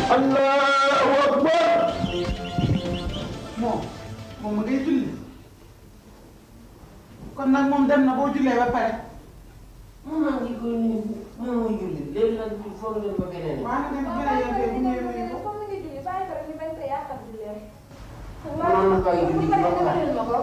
allahu akbar moom moom ma ngay julli kon nag moom dem na boo jullee ba pare moom maa ngi koy nuyu moom mooy julli léegi nag foog ngeen ma beneen waa nga dem beneen yoon de bu ñëwee nuyu ko comme mi ngi julli bàyyi ko rek ñu bañ ko yàqal julleem. Mënoon na koy julli Dimbali ba pare. dimbalil ma ko.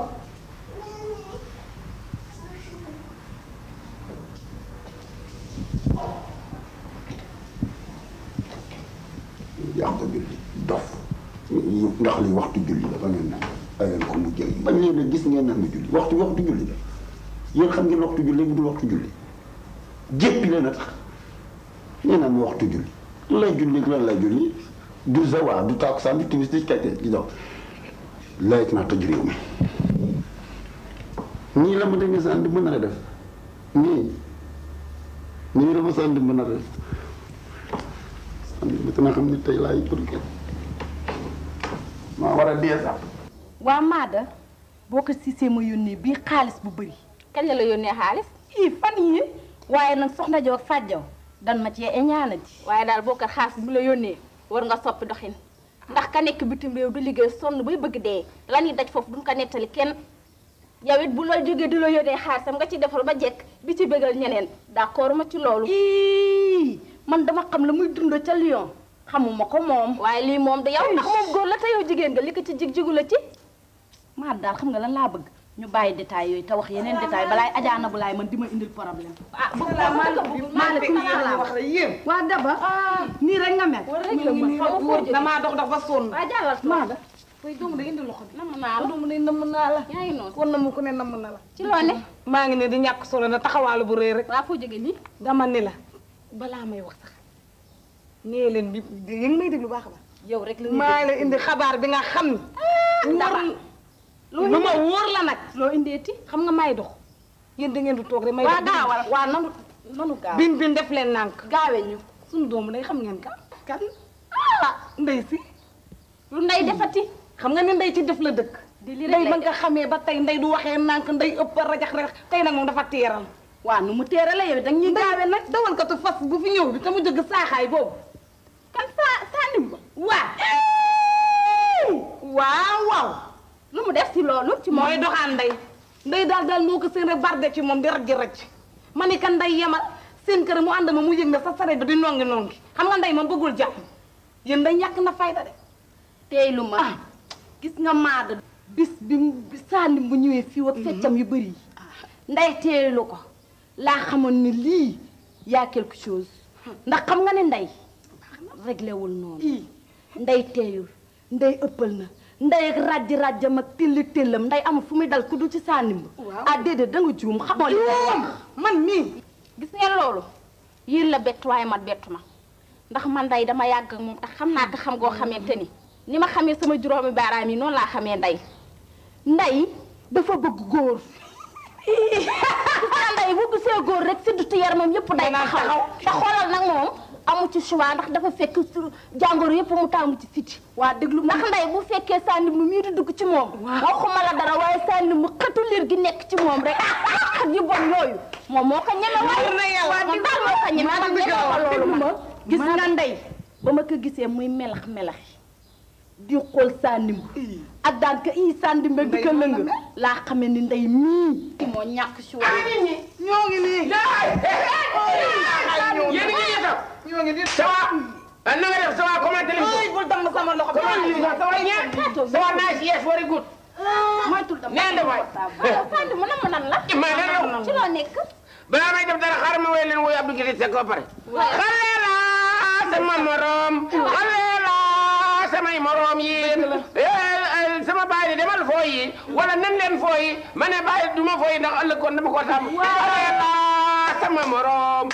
yàq julli dof ndax li waxtu julli la ba ngeen naan ayeen ko mu jël bañ leen a gis ngeen naan mu julli waxtu waxtu julli la yéen xam ngeen waxtu julli bu dul waxtu julli jéppi leen a tax ngeen naan waxtu julli lan lay julli lan lay julli du zawaa du takkusaan du timis du kete di dox layet naa toj réew mi nii la ma demee saan di mën a def nii nii la ma saan di mën a def saan di nga xam ne tey laay pour kenn maa war a dee sax waa Maada boo ko siisee ma yónnee bii xaalis bu bëri kañ la la yónnee xaalis. ii fan yi waaye nag soxna Jaw ak Fàjjaw dan ma cee ñaanati waaye daal boo ko xaalis bu la yónnee war nga soppi doxin ndax ka nekk bitim réew du liggéey sonn bay bëgg dee la ñuy daj foofu duñ ko nettali kenn yow it bu la jógee di la yónnee xaalisam nga ci defal ba jekk di ci bëggal ñeneen d'accord ma ci loolu. ii man dama xam la muy dund ca Lyon xamuma ko moom waaye lii moom da yow ndax moom góor la te yow jigéen nga li ko ci jig jigu la ci. Maada daal xam nga lan laa bëgg ñu bàyyi détails yooyu te wax yeneen détails balaay ajaana bu laay man di ma indil problème ah bëgg naa maaleykum maaleykum salaam wax la yéen waa Daba nii rek nga mel war rek la mën xaw ma foo jógee. damaa dox dox ba sonn waa jàllal toog. Maada koy doomu da indi loxo bi namm naa la doomu ne namm naa la yaa ngi noonu. kon na mu ko ne namm na la ci loo ne. maa ngi ne di ñàkk solo na taxawaalu bu rëy rek waa foo jógee nii. dama ni la balaa may wax sax nee leen bi yéen ngi may déglu baax a baax yow rek la maa la indi xabaar bi nga xam ni dara. lu ma wóor la nag loo indeeti xam nga may dox yéen da ngeen di toog rek may waa dox gaawal waa nanu nanu gaaw bin bin def leen nànk gaawe ñu suñu doomu day xam ngeen kan kan ah ndey si lu nday defati. xam nga ne ndey ci def la dëkk di li rek ndey lay ba nga xamee ba tey ndey du waxee nànk ndey ëpp rajax rajax tey nag moom dafa teeral waa nu mu téere la yow danga ñuy gaawe nag dawal ko tu fas bu fi ñëw bi te mu jóg saaxaay boobu kan saa saa nimba. waa waaw waaw lu mu def ci loolu ci moom. mooy doxaan ndey ndey daal daal moo ko seen rek barde ci moom di rajji rajj ma ni kan ndey yemal seen kër mu ànd ma mu yëg na sa saret bi di nongi nongi xam nga ndey moom bëggul jàmm yéen day ñàkk na fayda de tey lu ma gis nga Maada bis bi mu bi sànni bu ñëwee fii ak feccam yu bëri yi nday teelu ko laa xamoon ni lii yaa quelque chose ndax xam nga ne ndey réglé wul noonu nday teeyul nday ëppal na nday ak rajji rajjam ak tilli tillam nday amul fu muy dal ku du ci sànni ah déedéet da nga juum xamoo li ngay wax man mii gis ngeen loolu yéen la bett waaye man bettu ma ndax man nday dama yàgg ak moom tax xam naa ko xam goo xamante ni ni ma xamee sama juróomi baaraam yi noonu laa xamee nday nday dafa bëgg góor gis nga nday bu gisee góor rek siddutu yaramam yëpp day taxaw te xoolal nag moom amu ci choix ndax dafa fekk su jàngoro yëpp mu taamu ci siti waa déglu ndax nday bu fekkee sànni mu mii di dugg ci moom waxuma la dara waaye sànni mu xëtu liir gi nekk ci moom rek ak yu bon yooyu moom moo ko ñeme waaye moom daal moo ko ñeme man ñeme ko loolu ma gis nga ndey ba ma ko gisee muy melax melaxi di xool sànnim ak daan ka ii sàndim di ko lëng laa xamee ni ndey mii moo ñàkk si wàllu ñoo ngi nii yéen a ngi yéetal. ñoo ngi nii ça va. ah na nga def ça va comment allez-vous. ay bul damm sama loxo bi comment allez-vous ça va bien. ça va nice yes very good. moytul dama nee na waay. sànni mu nam nan la ma ne la. ci loo nekk balaa may def dara xaaral ma woy leen woy Abdou Guité Seck ba pare. xale la sama morom. xale la samay morom yi. sama baay di demal foo yi wala nan leen foo yi ma ne baay du ma foo yi ndax ëllëg kon dama ko tàmm. xale la sama morom.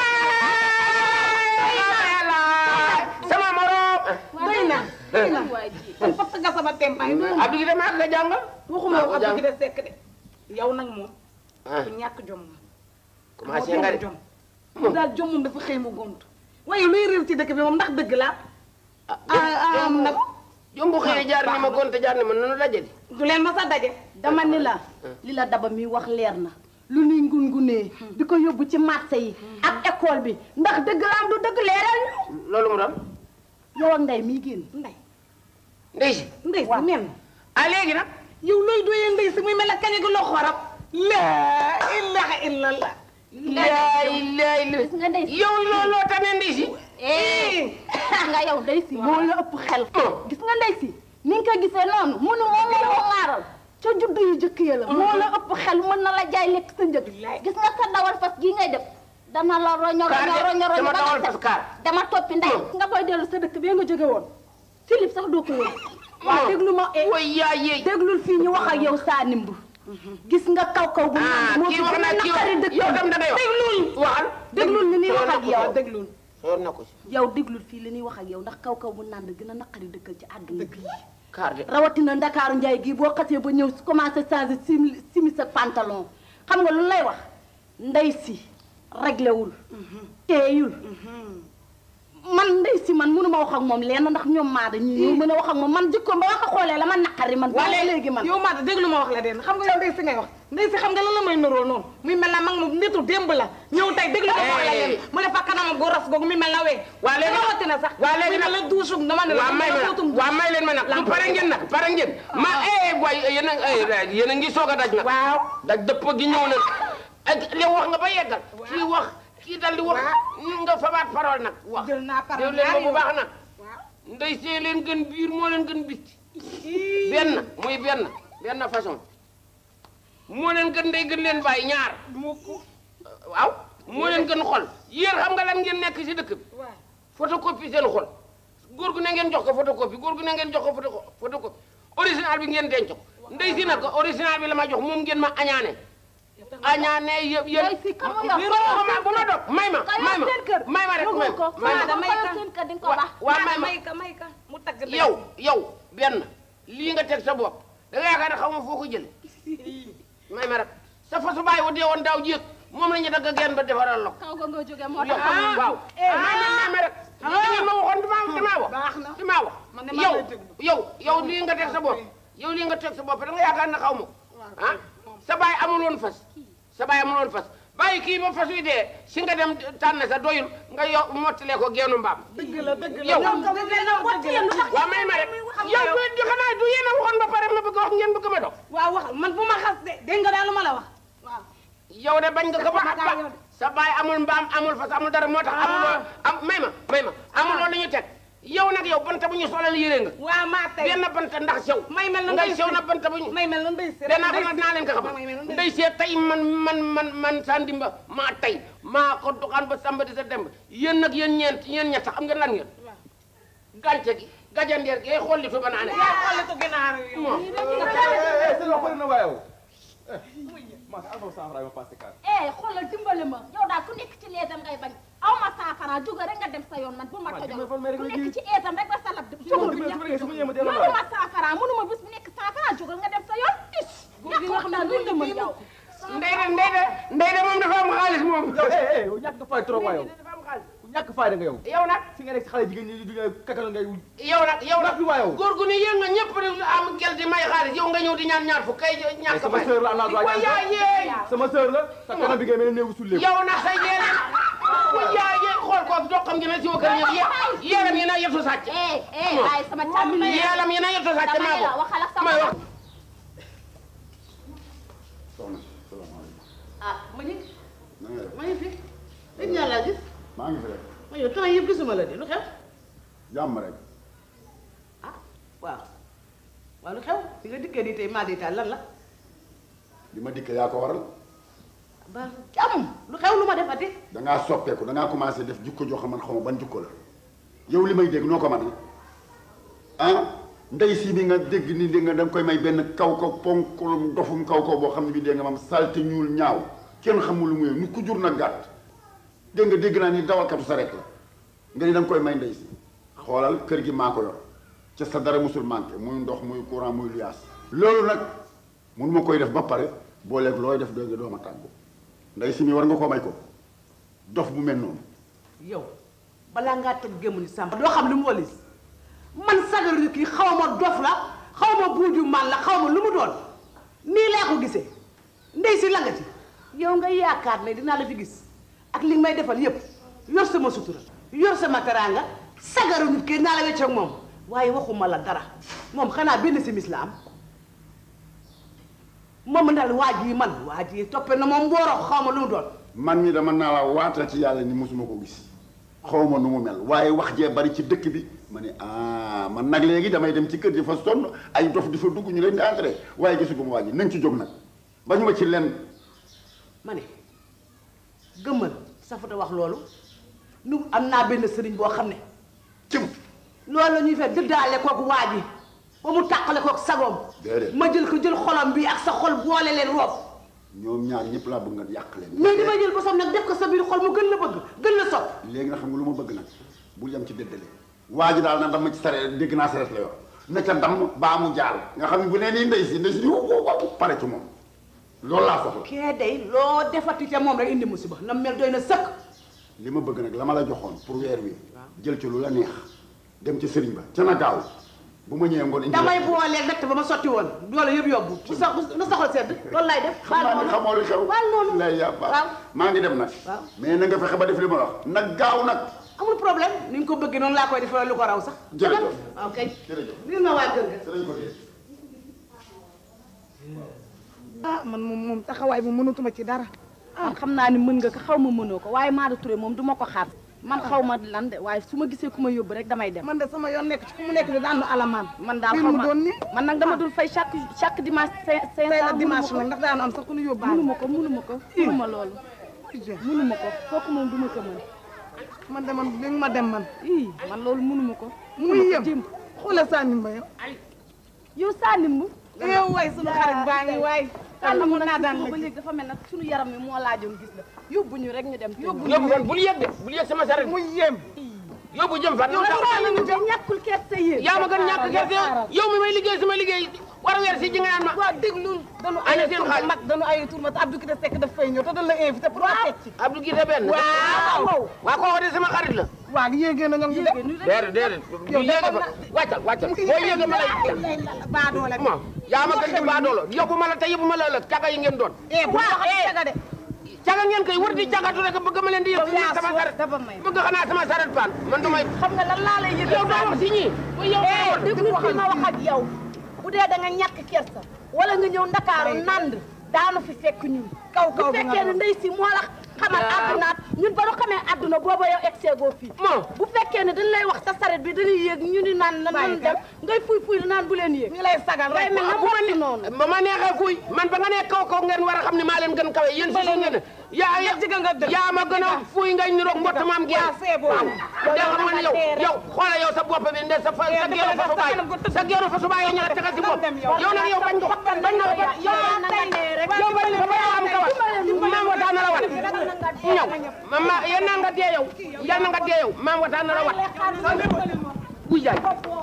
xale la sama morom. doy na doy na kon fas nga sama tempaay Abdou Guité maa nga jàngal. waxuma wax Abdou Guité Seck de yow nag moom ku ñàkk jom nga commencé nga de. jom mu daal jom moom dafa xëy mu gont waaye luy réer ci dëkk bi moom ndax dëgg la ah am nag jombu xëy jaar ni ma gonte jaar ni ma nunu dajale. du leen ma sa daje dama ni la li la daba mi wax leer na lu nuy ngungunee di ko yóbbu ci marché yi ak école bi ndax dëgg la am du dëgg leeral ñu loolu mu doon. yow ak nday mii génn ndey ndey si ndey si nen ah léegi nag yow looy doyee ndey si muy mel ne kañe gi loo xorab laa ilaha illallah laa ilaaha illa gis nga ndey si yow looloo tane ndey si eh nga yow ndey si moo la ëpp xel gis nga ndey si ni nga ko gisee noonu munu moom moo moo ŋaaral ca juddu yu jëkk ya la moo la ëpp xel mën na la jaay lekk sa njëg gis nga sa dawal fas gii ngay def dana la roño Kaar roño de, roño roño dama ba dawal nga fas kaar. dama toppi ndey nga booy dellu sa dëkk bee nga jóge woon Philippe sax doo ko woon waaw déglu ma eh way yaa yeey déglul fii ñu wax ak yow saa nimb gis nga kaw kaw bu ah naan moo kii fi wax gën a na kii naqari dëkk yow tam da ngay wax déglul waxal déglul li ñuy wax ak yow déglul soor na ko si yow déglul fii li ñuy wax ak yow ndax kaw kaw bu naan gën a naqari dëkkal ci àdduna bi kaar de rawatina ndakaaru njaay gii boo xasee ba ñëw commencé changer simi simis ak pantalon xam nga lu lay wax ndey si réglé wul teeyul man ndey si man mënu ma wax ak moom lenn ndax ñoom maada ñii ñoo mën a wax ak moom man jikkoom ba ma ko xoolee la man naqari man ba léegi man yow Maada déglu ma wax la den xam nga yow ndey si ngay wax ndey si xam nga lan la may nuróol noonu muy mel na mag mu nitu démb la ñëw tey déglu ma wax la leen mu ne fa kanamam gu ras googu muy mel na wee waa léegi rawatina sax waa léegi muy mel nag na duusum dama ne la waa may ma tuutum nag waa may leen ma nag du pare ngeen nag pare ngeen ma eh waay yéen a eh, yéen a ngi soog a daj nag waaw daj dëpp gi ñëw na ak li wax nga ba yeggal kii wax kii dal di wax nga fabaat parole nag wax jël naa parole déglu leen ma bu ñaari baax nag ndey see leen gën biir moo leen gën bitti benn muy benn benn façon moo leen gën ndey gën leen bàyyi ñaar waaw moo leen gën xol yéen xam nga lan ngeen nekk si dëkk bi photocopie seen xol góor gu ne ngeen jox ko photocopie góor gu ne ngeen jox ko photo photocopie original bi ngeen denc ko ndey si nag original bi la ma jox moom ngeen ma añaane añaane yëpp yëpp ndey si kan moo yor bu ma dog may ma ka may yor ma seen kër may ma rek may ko ma may ma Maada may ka yor ka. seen kër di nga ko wa baax waa may ma may ka may ka mu tagg ndey yow yow benn lii nga teg sa bopp da nga yaakaar ne xaw ma foo ko jële may ma rek sa fasu bàyyi wa dee woon daaw jéeg moom la ñu dagg genn ba defaral la ko kaw ga nga jóge moo yow tax waaw may ma may ma rek da ngeen ma waxoon damaa damaa wax baax na damaa wax Man de maa yow lay déglu. yow yow lii nga teg sa bopp yow lii nga teg sa bopp da nga yaakaar ne xaw ma ko ah sa baay amul woon fas sa baay amul woon fas bàyyi kii ba fas wi dee si nga dem tànn sa doyul nga yo mottalee ko geenu mbaam dëgg la dëgg la yow waaw waaw may ma rek yow du du xanaa du yéen a waxoon ba pare ma bëgg a wax ngeen bëgg ma dox waaw wax man bu ma xas de dégg nga daal lu ma la wax waaw yow de bañ nga ko ba Dafa gaa yow de. sa baay amul mbaam amul fas amul dara moo tax amuloo am may ma may ma amuloo lu ñu teg yow nag yow banta bu ñu solal yére nga waaw maa tey benn banta ndax sew may mel na ngay ndey sew si. na banta bu ñu may mel na ndey si danaa ko nag naa leen ko xamal may mel na ndey ndey see tey man man man man Sandimba maa tey maa ko doxaan ba samba di sa demb yéen nag yéen ñeent yéen ñett xam nga lan ngeen gàncax gi gajandeer gi ay xolli tu ba naa ne yaa xoolitu ginaar yi moom seen wax bëri na waaye yow. maa ngi alfa cent francs ma passé kaar. eh xoolal dimbali ma yow daal ku nekk ci leetam ngay bañ aw ma saafara jóge rek nga dem sa yoon man bu ma tojoo dimbali fan may rek ku nga nekk ji. ci eetam rek ba salab dem jóge bu dimbali ñàkk su ma ñëwee ma delloo la. mënuma saafara mënuma bis bu nekk saafara jógal nga dem sa yoon is ñàkk wax naa lu la mën yow ndey de ndey de ndey de moom dafa am xaalis moom yow eh eh yow ñàkk nga fay trop waaye yow. dafa am xaalis ñàkk fayda nga yow. yow nag fi nga nekk si xale jigéen ñi du ñu kakal ngay yow nag yow nag Nag bi waa yow. góor gu ni yéen nga ñëpp di am gel di may xaalis yow nga ñëw di ñaan ñaar fu kay ñàkk sama fay sœur la am naa droit wa yaa ñaan yeey sama sœur la sa kanam bi ngay mel ne néegu sullee yow nag sa yéene wa yaa yeey xool ko doo xam gi ne si wa kër ñëw yeelam yi na yettu sàcc eh eh waaye sama càmmi la yeelam yi na yettu sàcc dama maa ne la ko waxal ak sama may wax soxna salaamaaleykum ah ma ñu na nga def ma ñu fi dañ ñaa laa gis maa ngi fi rek ma yow temps yëpp gisuma la de lu xew jàmm rek ah waaw waaw lu xew fi nga dikkee nii tey maa di taal lan la li ma dikkee yaa ko waral ba jàmm lu xew lu ma defati dangaa soppeeku dangaa commencé def jikko joo xam man xaw ma ban jikko la yow li may dégg noo ko mën ah ndey si bi nga dégg ni dégg nga da nga koy may benn kaw ko ponkulum dofum kaw ko boo xam ne bi dégg nga mam salte ñuul ñaaw kenn xamul lu muy ni ku jur na gàtt dégg nga dégg naa ni dawalkatu sareet la nga ni da nga koy may ndey si xoolal kër gi maa ko yor ca sa dara musul manqué muy ndox muy courant muy luyaas loolu nag mënu ma koy def ba pare boo leeg looy def dégg nga doo ma tàggu ndey si mi war nga koo may ko dof bu mel noonu yow balaa ngaa toj gémmu ni sàmba doo xam lu mu walis man sagar yu kii xaw ma dof la xaw ma buuju man la xaw ma lu mu doon nii laa ko gisee ndey si langati yow nga yaakaar ne dinaa la fi gis ak li nga may defal yépp yor sama sutura yor sama teraanga sagaru nit ki naa la wecc ak moom waaye waxuma la dara moom xanaa benn simis la am moom daal waaj yi man waaj yi toppe na moom mbooro xaw ma lu mu doon man mi dama naa la waatati yàlla ni mosuma ko gis xaw ma nu mu mel waaye wax jee bari ci dëkk bi ma ne ah man nag léegi damay dem ci kër ji fa sonn ay dof di fa dugg ñu leen di entré waaye gisuguma waa ji nañ ci jóg nag ba ñu ma ci lenn ma ne gëmmal safuta wax loolu nu am naa benn sëriñ boo xam ne cëm loolu la ñuy fekk dëddaale kook waa ji ba mu tàqale kook sagoom Déedéet. ma jël ko jël xolam bi ak sa xol boole leen roof ñoom ñaar ñëpp laa bëgg nga yàq leen mais dama jël bosam nag def ko sa biir xol mu gën la bëgg gën la sopp léegi nag xam nga lu ma bëgg nag bul yem ci déddale waa ji daal na dama ci sare dégg naa saret la yor na ca damm baa mu jaal nga xam ne bu nee nii ndey si ndey si wow wow wow pare ci moom loolu laa soxla kee day loo defati ca moom rek indi musiba na mel doy na sëkk li ma bëgg nag la ma la joxoon pour weer wi jël ci lu la neex dem ci sëriñ ba ca na gaaw bu ma ñëwee ngoon indi damay boolee natt ba ma sotti woon doole yëpp yóbbu bu sa na saxol sedd loolu lay def xam naa ni xamoo li xew baal noonu lay yàbba waaw maa ngi dem nag waaw. mais na nga fexe ba def li ma la wax nag gaaw nag amul problème ni nga ko bëggee noonu laa koy defee lu ko raw sax Jërëjëf. waaw kay jërëjëf lii ma waa kër ga sëriñ ko dee ah man moom moom taxawaay bi mënatuma ci dara man xam naa ni mën nga ko xaw ma mënoo ko waaye Maada Touré moom du ma ko xaar man xaw ma lan de waaye su ma gisee ku ma yóbbu rek damay dem man de sama yoon nekk ci fu mu nekk di daan nu alamaan man daal fii xaw mu ma doon nii man nag dama dul fay chaque chaque dimanche cinq cinq tey la cent dimanche nag ndax daanu am sax ku nu yóbbaale mënuma ko mënuma ko mënuma loolu mënuma ko kooku moom duma ko mën man de man li nga ma dem man ii man loolu mënuma ko muy yëm xoolal Sani Mbaye yow Sanimbu yow waay sunu xarit baa ngi waay Sanimbu nag ba léegi dafa mel nag suñu yaram mi moo laajoon gis la yóbbu ñu rek ñu dem yóbbu yóbbu fan bul yëg de bul yëg sama saret muy yëm yóbbu jëm fan yow Sanimbu de ñàkkul kersa yéen yaa ma gën ñàkk gerte yow mi may liggéey sama liggéey war a weer si ji nga naan ma waaw déglu dañu Ana ay seen tur xaalis. mag dañu ay tur ma te Abdou Kité Seck daf fay ñëw te dañ la invité pour nga fecc Abdou Guité benn waaw waa kooku de sama xarit la waaw yéegee na ñoom ñu def déedéet déedéet bu Yow yéege defoon fa na- wàccal wàccal boo yéege ma lay baa doole ma yaa ma gën di baadoolo yóbbu ma la te yóbbu ma la ëllëg caga yi ngeen doon eh bu wax caga de caga ngeen koy wër di cagatu rek bëgg ma leen di yëg yaa sama soo saret dafa may bëgg xanaa sama saret paan man du may xam nga lan laa lay yëg yow doo wax si ñii yow doo wax déglu fi ma wax ak yow bu dee da nga ñàkk kersa wala nga ñëw ndakaaru nand daanu fi fekk ñun kaw kaw bu bi nga fekkee ne doon. ndey si moo la xamal addunaat ñun ba nu xamee adduna booba yow egseegoo fii Moo. bu fekkee ne dañ lay wax sa saret bi dañuy yéeg ñu ni naan na nan dem ngay fuy fuy naan bu leen yéeg ñu lay sagal day rek mel na bu ma motti noonu ba ma neexee fuy man ba nga nee kaw kaw ngeen war a xam ne maa leen gën kawe yéen si suuf ngeen ne yaa Yéen jigéen nga dëgg. yaa ma gën a fuy nga ñu roog mbott maam geen waaw c'est bon. da xam nga ne yow yow xoola yow sa bopp bi nde sa fa sa géeru fa su baay sa géeru fa su baay yow ñaar tegal si bopp yow nag yow bañ ko bañ nga ko ba yow yow bañ nga ba am kawal maam wataan na la wat ñëw ma ma yal na nga dee yow yal na nga dee yow maam wataan na la wat buy jaay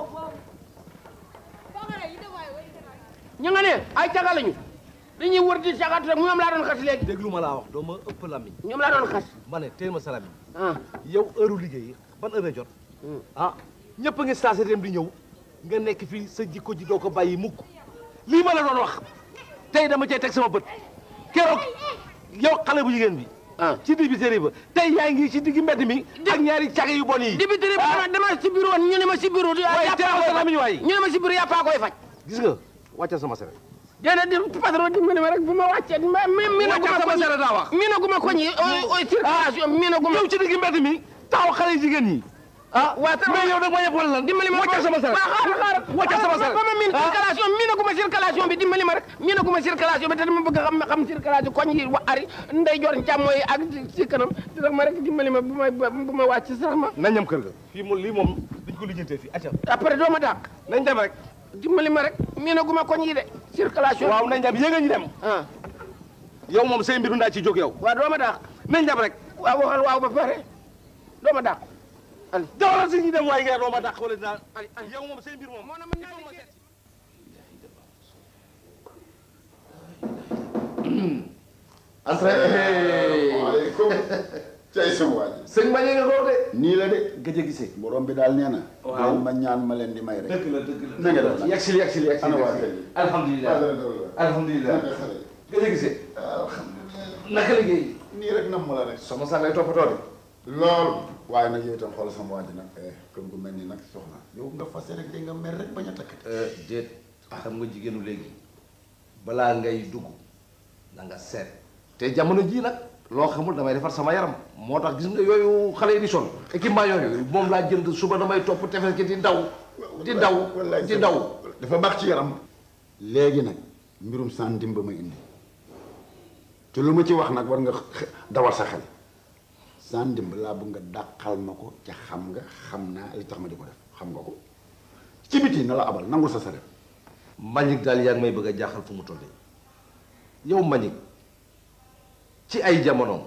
ñu nga ne ay caga lañu dañuy wër di cagatu rek ñoom laa doon xas léegi déglu ma laa wax doo ma ëpp lamiñ ñoom laa doon xas ma ne teel ma sa lamiñ ah yow heure liggéey ban heure la jot ah ñëpp a ngi stasé dem di ñëw nga nekk fii sa jikko ji doo ko bàyyi mukk lii ma la doon wax tey dama cay teg sama bët keroog yow xale bu jigéen bi ah ci digg série ba tey yaa ngi ci digg mbedd mi ak ñaari caga yu bon yi dibiteri bi dama dama si bureau ñu ne ma si bureau waaye yàppaa teel ma sa koy lamiñ waay ñu ne ma si bureau yàppaa koy faj gis nga wàccal sama sere déedéet di patron dimbali ma rek bu ma wàccee ma mi mi na wàccal sama sere daa wax mi na guma koñ yi circulation mi na guma yow ci digg mbedd mi taxaw xale yu jigéen ñi ah waa mais yow da nga ma yëpp wala lan dimbali ma wàccal sama sere waaw xaaral xaaral wàccal sama sere ba ma min ah. circulation mi na guma circulation bi dimbali ma rek mi na guma circulation bi te dama bëgg xam xam circulation koñ yi wa ari ndey jor càmmooy ak si kanam di rek ma rek dimbali ma bu ma bu ma wàcc sax ma nañ ñam kër ga fii moom lii moom duñ ko lijjantee fii acca après doo ma dàq nañ dem rek dimbali ma rek mi na guma koñ yi de circulation waaw nañ dem yéega ñu dem ah yow moom say mbiru ndaa ci jóg yow waaw doo ma dàq nañ dem rek waaw waxal waaw ba pare doo ma dàq dawalal si ñu dem waaye nga doo ma dàq wala dinaa yow moom say mbir moom moo na mën naa liggéey waaleykum cay sama waa ji sëñ Mbaye nga góor de nii la de gëj a gisee borom bi daal nee na Waaw. doon ma ñaan ma leen di may rek dëgg la dëgg la na nga def nag yegsil yegsil yegsil ana waa kër gi alhamdulilah alhamdulilah naka xale yi gëj a gisee alhamdulilah naka liggéey nii rek nam ma la rek soxna saa ngay toppatoo de loolu waaye nag yow itam xoolal sama waa ji nag eh kër gu mel ni nag soxna yow nga fase rek day nga mer rek bañ a takkati déet xam nga jigéenu léegi balaa ngay dugg na nga seet te jamono jii nag loo xamul damay defar sama yaram moo tax gis nga yooyu xale yi di sol équipement yooyu moom laa jënd suba damay topp tefes gi di daw di daw wallaay di daw dafa baax ci yaram léegi nag mbirum sandim ba ma indi te lu ma ci wax nag war nga xe- dawal sa xel sandim laa bëgg nga dàqal ma ko ca xam nga xam naa li tax ma di ko def xam nga ko ci biti na la abal nangul sa saret Mbagnick daal yaa ngi may bëgg a jaaxal fu mu toll yow Mbagnick ci ay jamonoom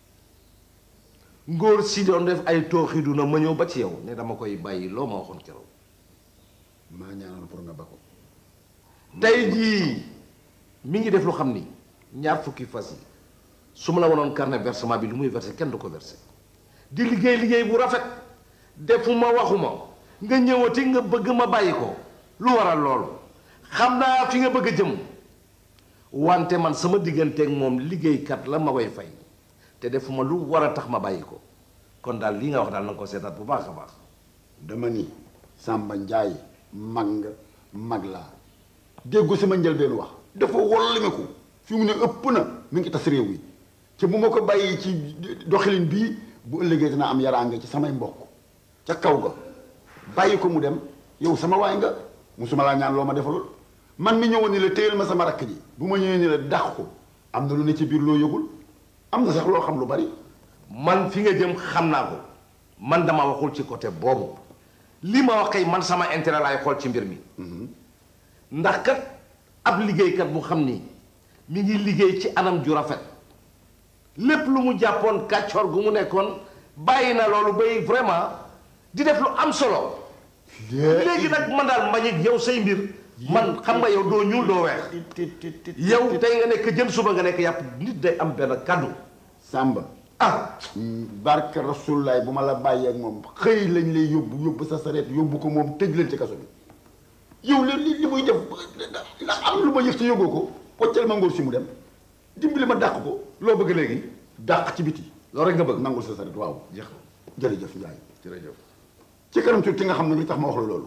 ngóor si doon def ay tooxidu na ma ñëw ba ci yow ne dama koy bàyyi loo ma waxoon keroog maa ñaanoon pour nga ba ko tey jii mi ngi def lu xam ni ñaar fukki fas yi su ma la wanoon carnet versement bi lu muy versé kenn du ko versé di liggéey liggéey bu rafet defuma waxuma nga ñëwati nga bëgg ma bàyyi ko lu waral loolu xam naa fi nga bëgg a jëm wante man sama digganteeg moom liggéeykat la ma koy fay te defuma lu war a tax ma bàyyi ko kon daal li nga wax daal na nga ko seetaat bu baax a baax dama ni Samba Njaay mag nga mag laa déggu sama njëlbeen wax dafa wollimiku fi mu ne ëpp na mi ngi tas réew mi te bu ma ko bàyyi ci doxalin bii bu ëllëgee dina am yaraange ci samay mbokk ca kaw ga bàyyi ko mu dem yow sama waay nga musuma laa ñaan loo ma defalul man mi ñëwoon ni la téyel ma sama rakk ji bu ma ñëwee ni la dàq ko am na lu ne ci biir loo yëgul am na sax loo xam lu bari man fi nga jëm xam naa ko man dama waxul ci côté boobu li ma wax kay man sama intérêt laay xool ci mbir mi ndax kat ab liggéeykat bu xam ni mi ngi liggéey ci anam ju rafet lépp lu mu jàppoon kàccoor gu mu nekkoon bàyyi na loolu bay vraiment di def lu am solo léegi nag man daal Mbagnick yow say mbir man xam nga yow doo ñuul doo weex yow tey nga nekk jën suba nga nekk yàpp nit day am benn kàddu Samba ah barke rasulullaay bu ma la bàyyee ak moom xëy lañ lay yóbbu yóbbu sa sareet yóbbu ko moom tëj leen ci kaso bi yow li li li muy def ndax am lu ma yëg ci yóbboo ko waccal ma ngóor si mu dem dimbali ma dàq ko loo bëgg léegi dàq ci biti loolu rek nga bëgg nangul sa sareet waaw jeex na jërëjëf Njaay jërëjëf ci kanam tuuti nga xam ne li tax ma wax la loolu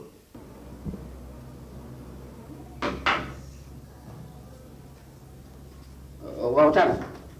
waaw tànn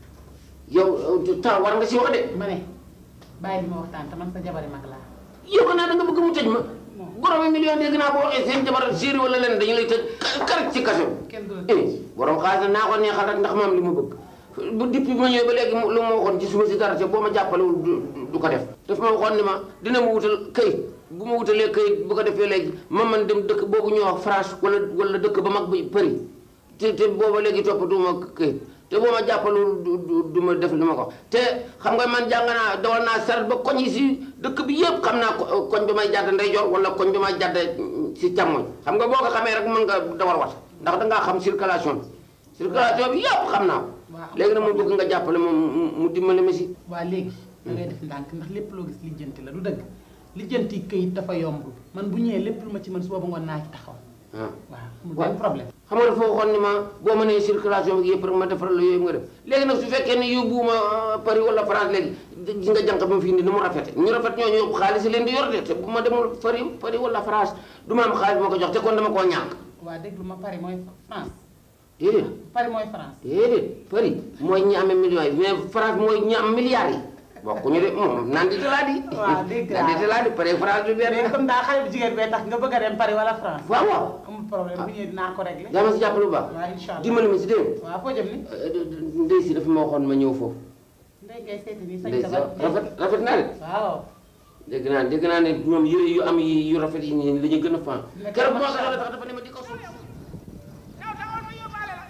yow temps war nga si wax de ma ne bàyyi li ma waxtaan te man sa jabari mag laa yow xanaa da nga bëgg mu tëj ma borom million dégg naa boo waxee seen jabar séeri wala leen dañu lay tëj kar ci kaso kenn du la eh borom xaalis naa ko neexal rek ndax ma am li ma bëgg bu depuis ma ñëwee ba léegi lu ma waxoon ci suma si dara te boo ma jàppalewul du du ko def daf ma waxoon ni ma dina ma wutal këyit bu ma wutalee këyit bu ko defee léegi ma man dem dëkk boobu ñuy wax France wala wala dëkk ba mag bi Paris te te booba léegi toppatuma këyit te boo ma jàppalewul du du du ma def li ma ko te xam nga man jàng naa dawal naa saret ba koñ yi si dëkk bi yëpp xam naa ko koñ bi may jàdd ndeyjoor wala koñ bi may jàdd si càmmoñ xam nga boo ko xamee rek mën nga dawal wat ndax dangaa xam circulation bi circulation bi yëpp xam naa ko Waaw. léegi nag mu bëgg nga jàppale moom mu dimbali ma si waa léegi da ngay def ndànk ndax lépp loo gis lijjanti la du dëgg lijjanti këyit dafa yomb man bu ñëwee lépp lu ma ci mën suba ba ngoon naa ci taxaw ah waaw amul benn problème xam nga dafa waxoon ni ma boo mënee circulation bi yëpp rek ma defaral la yooyu nga def léegi nag su fekkee ne yóbbuwuma Paris wala France léegi gis nga jànq bi mu fi indi ni mu rafete ñu rafet ñooñu yóbbu xaalis yi leen di yor de te bu ma demul Paris Paris wala France du ma am xaalis ma ko jox te kon dama koo ñàkk waa déglu ma Paris mooy France déedéet Paris mooy France déedéet Paris mooy ñi amee millions yi mais France mooy ñi am milliards yi bokkuñu de moom naan di talaa di waaw dégg naa naan di talaa di Paris France du benn mais comme daa xale bu jigéen bee tax nga bëgg a dem Paris wala France waaw waaw amul problème bu ñëwee dinaa ko réglé daa ma si jàppale bu baax waaw incha allah dimbali ma si dégg waaw foo jëm ni ndey si dafa ma waxoon ma ñëw foofu ndey ngay seeti nii sañ ndey sa si rafet rafet naa de waaw dégg naa dégg naa ne ñoom yére yu am yi yu rafet yi nii la ñu gën a fan Nekk keroog moo macha tax Allah. dafa ne ma di ko sol yow taxawal ma yóbbaale la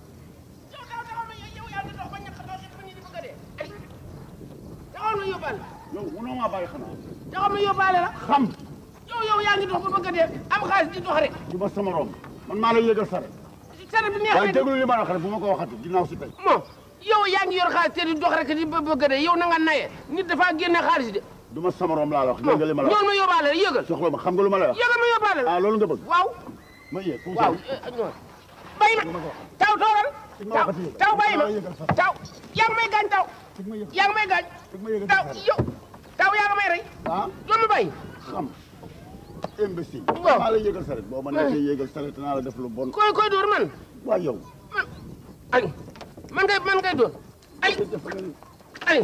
yow taxaw taxawal ma yow yaa ngi dox ba ñàkk a dox ba ñu di bëgg a dee ay taxawal ma yóbbaale yow mënoo maa bàyyi xanaa taxawal ma yóbbaale la xam yow yow yaa ngi dox ba bëgg a dee am xaalis di dox rek du ma sama romb man maa la yëgal saret sare bi neex waaye na déglu li ma la wax rek bu ma ko waxati ginnaaw si tey moom yow yaa ngi yor xaalis te di dox rek di bë- bëgg a dee yow na nga naye nit dafa génne xaalis de du ma sama romb laa la wax moom dégg nga li ma la wax ñool ma yóbbaale la yëgal soxla ma xam nga lu ma la wax yëgal ma yóbbaale la ah loolu nga bëgg waaw ma yéeg fu mu waaw sori. ñool bay ma taw toogal taw taw bàyyi ma taw yaa ngi may gaañ taw yaa ngi may gaañ taw yow taw yaa nga may rey ah doo ma bàyyi xam imbécile Waaw. maa la yéegal saret boo ma nekkee yéegal saret naa la def lu bon koy koy dóor man waaw yow ay man ngay man ngay dóor ay def nga ni ay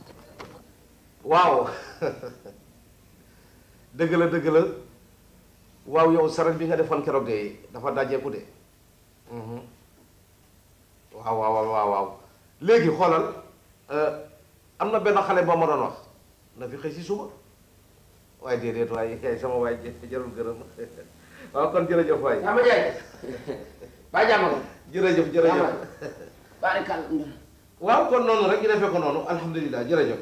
waaw dëgg la dëgg la waaw yow saret bi nga defoon keroog de dafa dajeeku de Mhm. waaw waaw waaw waaw waaw léegi xoolal euh, am na benn xale boo ma doon wax na fi xëy si suba waaye déedéet waaye yaay sama waay jë- jarul gërëm waaw kon jërëjëf waay sama jaay ba jàmm ko jërëjëf jërëjëf barikal waaw kon noonu rek ñu defee ko noonu alhamdulilah jërëjëf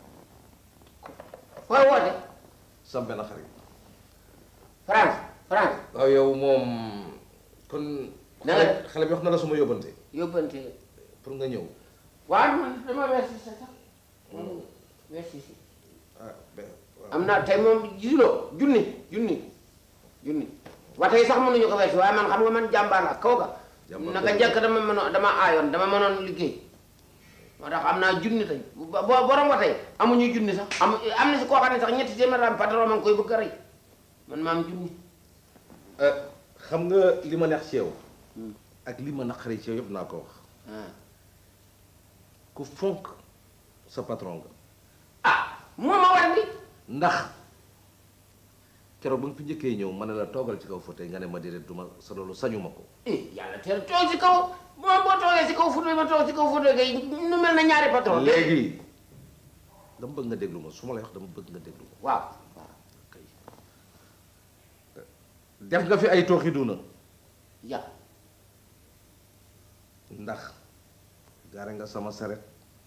fooy woote sam benn xarit France France waaw yow moom kon Na nga- xale xale bi wax na la suma yóbbante yóbbante pour nga ñëw waaw man dama weesu sa sax weesu si ah ben waaw. am na tey moom gisuloo junni junni junni wa tey sax mënuñu ko weesu waaye man xam nga man jàmbaar la kaw ga Jàmbaar naka dëgg. jëkk dama mënoon dama aayoon dama mënoon liggéey moo tax am naa junni tey bo borom wa tey amuñu junni sax am am na si koo xam ne sax ñetti téeméer am patron ma ngi koy bëgg a rey man ma am junni Euh, xam nga li ma neex ci yow ak li ma naqari ci yow yëpp naa ko wax ah ku fonk sa patron nga ah moo ma war ni ndax keroog ba nga fi njëkkee ñëw ma ne la toogal ci kaw fauteuil nga ne ma déedéet duma sa loolu sañu ma ko eh yàlla teel toog si kaw boo boo toogee si kaw fauteuil ma toog si kaw fauteuil kay nu mel na ñaari patron léegi dama bëgg nga déglu ma su ma lay wax dama bëgg nga déglu ma waaw kay def nga fi ay tooxi duna ya ndax gaare nga sama saret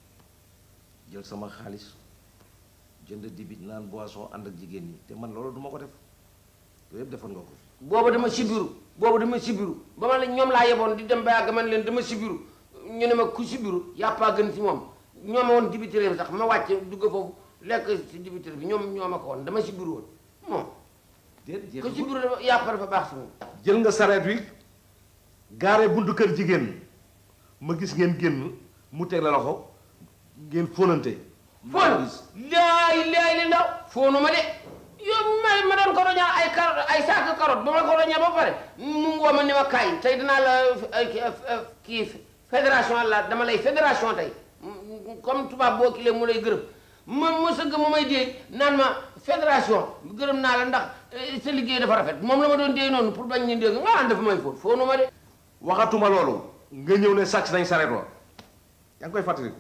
jël sama xaalis jënd dibit naan boisson ànd ak jigéen ñi te man loolu duma ko def yooyu yëpp defoon nga ko fi boobu dama sibiru boobu dama sibiru ba ma la ñoom laa yeboon di dem ba yàgg man leen dama sibiru ñu ne ma ku sibiru yàppaa gën si moom ñoo ma woon dibitéré bi sax ma wàcce dugg foofu lekk si dibitéré bi ñoom ñoo ma ko woon dama sibiru woon moom déet ku jeexagul. sibiru dafa yàppa dafa baax si moom jël nga sareet wi gaare buntu kër jigéen ma gis ngeen génn mu teg la loxo ngeen fóonante foon laay laay li ndaw foonu ma de yow ma ma doon ko roñaa ay carotte ay saako carotte ba ma ko roñaa ba pare mu ngoo ma ni ma kaay tey dinaa la ay kii fédération la dama lay fédération tey comme tubaab boo kilee mu lay gërëm ma ma sëgg mu may dee naan ma fédération gërëm naa la ndax eh, sa liggéey dafa rafet moom la ma doon dee noonu pour bañ ñu dégg nga ànd dafa may foon foonu ma de waxatuma loolu nga ñëw ne sàcc nañ sareet wa yaa ngi koy fàttaliku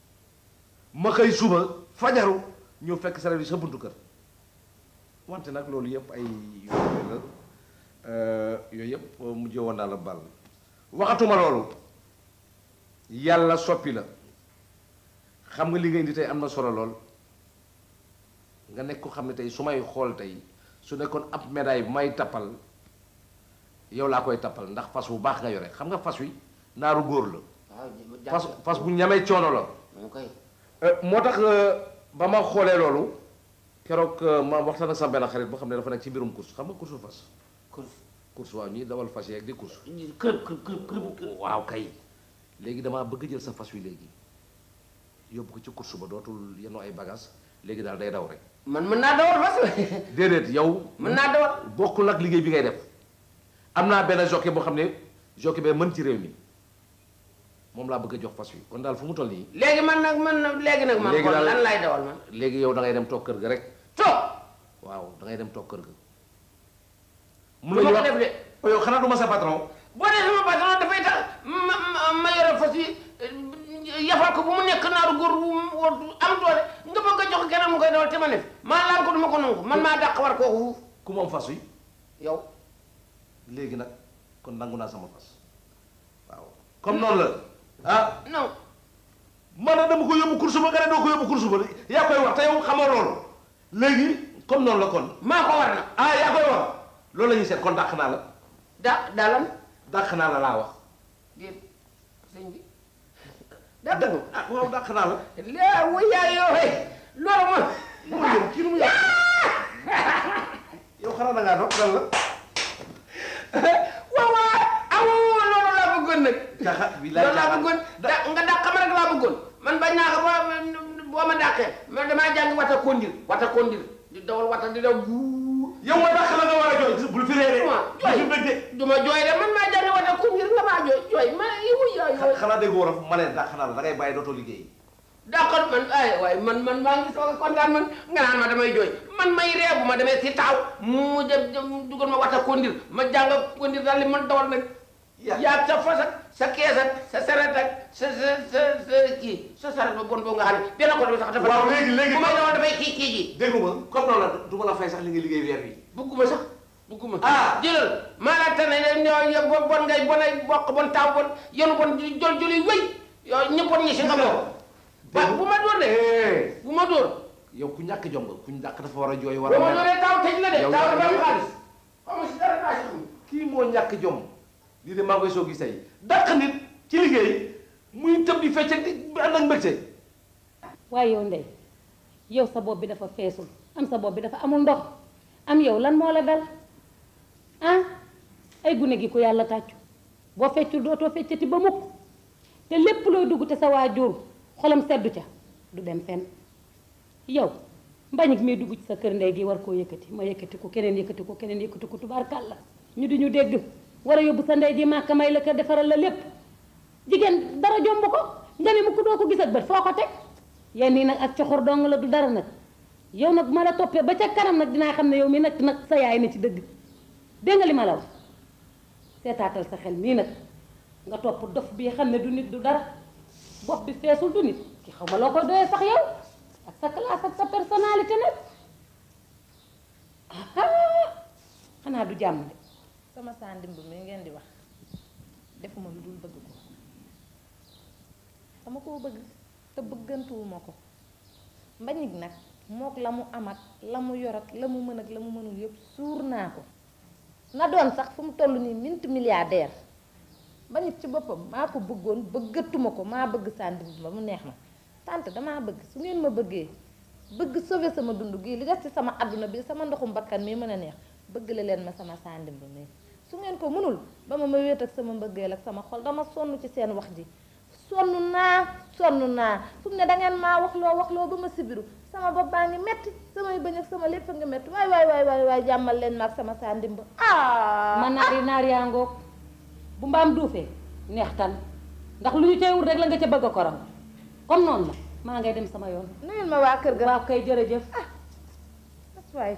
ma xëy suba fajaru ñëw fekk sareet bi sa buntu kër wante nag loolu yëpp ay yooyu la euh, yooyu yëpp mujjee woon naa la bal waxatuma loolu yàlla soppi la xam nga li nga indi tey am na solo lool nga nekk ko xam ne tey su may xool tey su nekkoon ab médaille bu may tappal yow laa koy tappal ndax fas bu baax nga yore xam nga fas wi naaru góor la waaw fas fas bu ñamee coono la mu koy Euh, moo tax euh, ba ma xoolee loolu keroog euh, ma waxtaan ak sama benn xarit boo xam ne dafa nekk ci mbirum course xam nga course fas course course waaw ñuy dawal fas yeeg di course kër kër kër kër kër waaw kay léegi damaa bëgg jël sa fas wi léegi yóbbu ko ci course ba dootul yenoo ay bagage léegi daal day daw rek man mën naa dawal fas déedéet yow mën naa dawal bokkul ak liggéey bi ngay def am naa benn jockey boo xam ne jockey bee mën ci réew mi moom laa bëgg a jox fas wi kon daal fu mu toll nii léegi man nag man nag léegi nag man Léegi kon daal- lan lay dawal man léegi yow da ngay dem toog kër ga rek toog waaw da ngay dem toog kër ga du ma ko def de Oh, yow xanaa du ma sa patron boo dee sama patron dafay tax ma ma ma yore fas yi eh, yafal ko bu mu nekk naaru góor bu mu am doole nga bëgg a jox keneen mu koy dawal te ma ne maa laal ko du ma ko nangu man maa dàq war kooku fuuf ku moom fas wi yow léegi nag kon nangu naa sama fas waaw comme noonu la ah non man na dama ko yóbbu course ba nga ne doo ko yóbbu course ba yaa koy wax te yow xamoo loolu léegi comme noonu la kon maa ko war na ah yaa koy wax loolu la ñuy seet kon dàq naa la da dalan dàq naa la laa wax déet sëñ bi dàq nga ah waaw dàq naa la laa wuyaay yooye loolu ma mu yow kii nu mu yàq yow xanaa da ngaa dox lan la waaw waaw amoo loolu laa bëggoon nag caxa bi laay loolu laa caaxaan bëggoon da nga dàq ma rek laa bëggoon man bañ naa ko ba boo ma dàqee man damaa jàng wata kondir wata kondir di dawal wata di daw buur yow ma dàq la nga war a jooy bul fi réeré ma bul fi jooy bëgg du ma jooy de man maa jàng wata kondir nga maa jooy jooy ma yow yaa de yooy xanaa dégg wolof ma ne dàq naa la da ngay bàyyi dootoo liggéey dàqal man ay waaye man man maa ngi soog a kontaan man nga naan ma damay jooy man may ree bu ma demee si taaw mu dem dem dugal ma wata kondir ma jàng kondir daal li man dawal nag yaa sa fas ak sa kees ak sa saret ak sa sa sa sa kii sa saret ba bon boo nga xam ne benn côté bi sax dafa waaw léegi léegi bu may dawal dafay kii kii ji déggu ma comme noonu la du ma la fay sax li nga liggéey weer bi bugguma sax bugguma Ah. jëlal maa la tane ñoo bon bon ngay bon ay bokk bon taaw bon yenu bon jol joli wéy yow ñëppoon ñi si nga bokk ba bu ma dóor de bu ma dóor yow ku ñàkk jom nga ku ñàkk dafa war a jooy war bu a ma mer dóoree taaw tëj la de Yow taaw yaa- dafa am yow- xaalis xaw ma si dara daa si xam kii moo ñàkk jom lii de maa ngi koy soog gis tey dàq nit ci liggéey muy tëb di fecc di ànd ak mbégte waaye yow ndey yow sa bopp bi dafa feesul am sa bopp bi dafa amul ndox am yow lan moo la dal ah ay gune gi ko yàlla tàccu boo feccul dootoo feccati ba mukk te lépp looy dugg te sa waajur xolam seddu ca du dem fenn yow mbañik mi dugg ci sa kër ndey gi war koo yëkkati ma yëkkati ko keneen yëkkati ko keneen yëkkati ko tubaarkàlla ñu di ñu dégg war a yóbbu sa ndey ji màkka may la kër defaral la lépp jigéen dara jomb ko nga ne mu ko doo ko gis ak bët foo ko teg yenn yi nag ak coxor dong la du dara nag yow nag bu ma la toppee ba ca kanam nag dinaa xam ne yow mi nag nag sa yaay na ci dëgg dégg nga li ma la wax seetaatal sa xel mii nag nga topp dof bii xam ne du nit du dara bopp bi feesul du nit ki xaw ma loo koy doyee sax yow ak sa classe ak sa personnalité nag ah xanaa du jàmm de sama sandimb mi ngeen di wax defuma lu dul bëgg ko dama koo bëgg te bëggantuwuma ko mbañig nag mook la mu am ak la mu yor ak la mu mën ak la mu mënul yëpp suur naa ko na doon sax fu mu toll nii minti milliardaire mbañig ci boppam maa ko bëggoon bëggatuma ko maa bëgg sandimb ba mu neex ma tante damaa bëgg su ngeen ma bëggee bëgg sauver sama dund gii li des ci sama àdduna bi sama ndoxum bakkan mi mën a neex bëgg la leen ma sama sandimb mi su ngeen ko mënul ba ma ma wéet ak sama mbëggeel ak sama xol dama sonn ci seen wax ji sonn naa sonn naa fu mu ne dangeen maa wax loo wax loo ba ma sibiru sama bopp baa ngi metti samay bëñ ak sama lépp a ngi metti waay waay waay waay waay jàmmal leen ma ak sama sandimb ah man naari naar yaa ngoog bu mbaam duufee neex tan ndax lu ñu cay wut rek la nga ca bëgg a koram comme noonu la maa ngay dem sama yoon nuyul ma waa kër ga waaw kay jërëjëf that's waay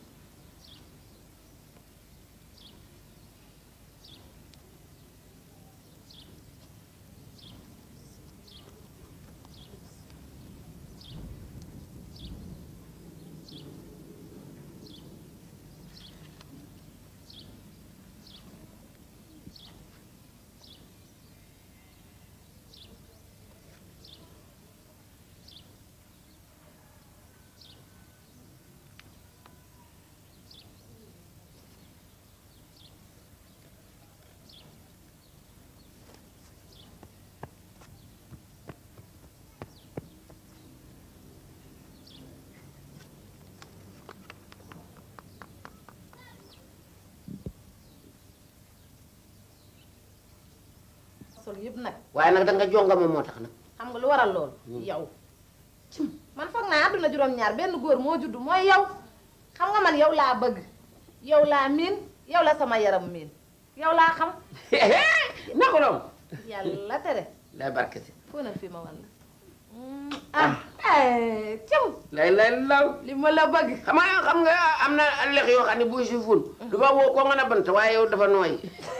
sol yëpp nag waaye nag da nga jonga ma moo tax nag xam nga lu waral loolu yow man foog naa àdduna juróom-ñaar benn góor moo judd mooy yow xam nga man yow laa bëgg yow laa miin yow la sama yaram miin yow laa xam na ko doon yàlla tere lay barke si foo na fi ma wan la ah eh cim lay lay law li ma la bëgg xam nga xam nga am na lex yoo xam ne buy si ful dafa woo ko nga na bant waaye yow dafa nooy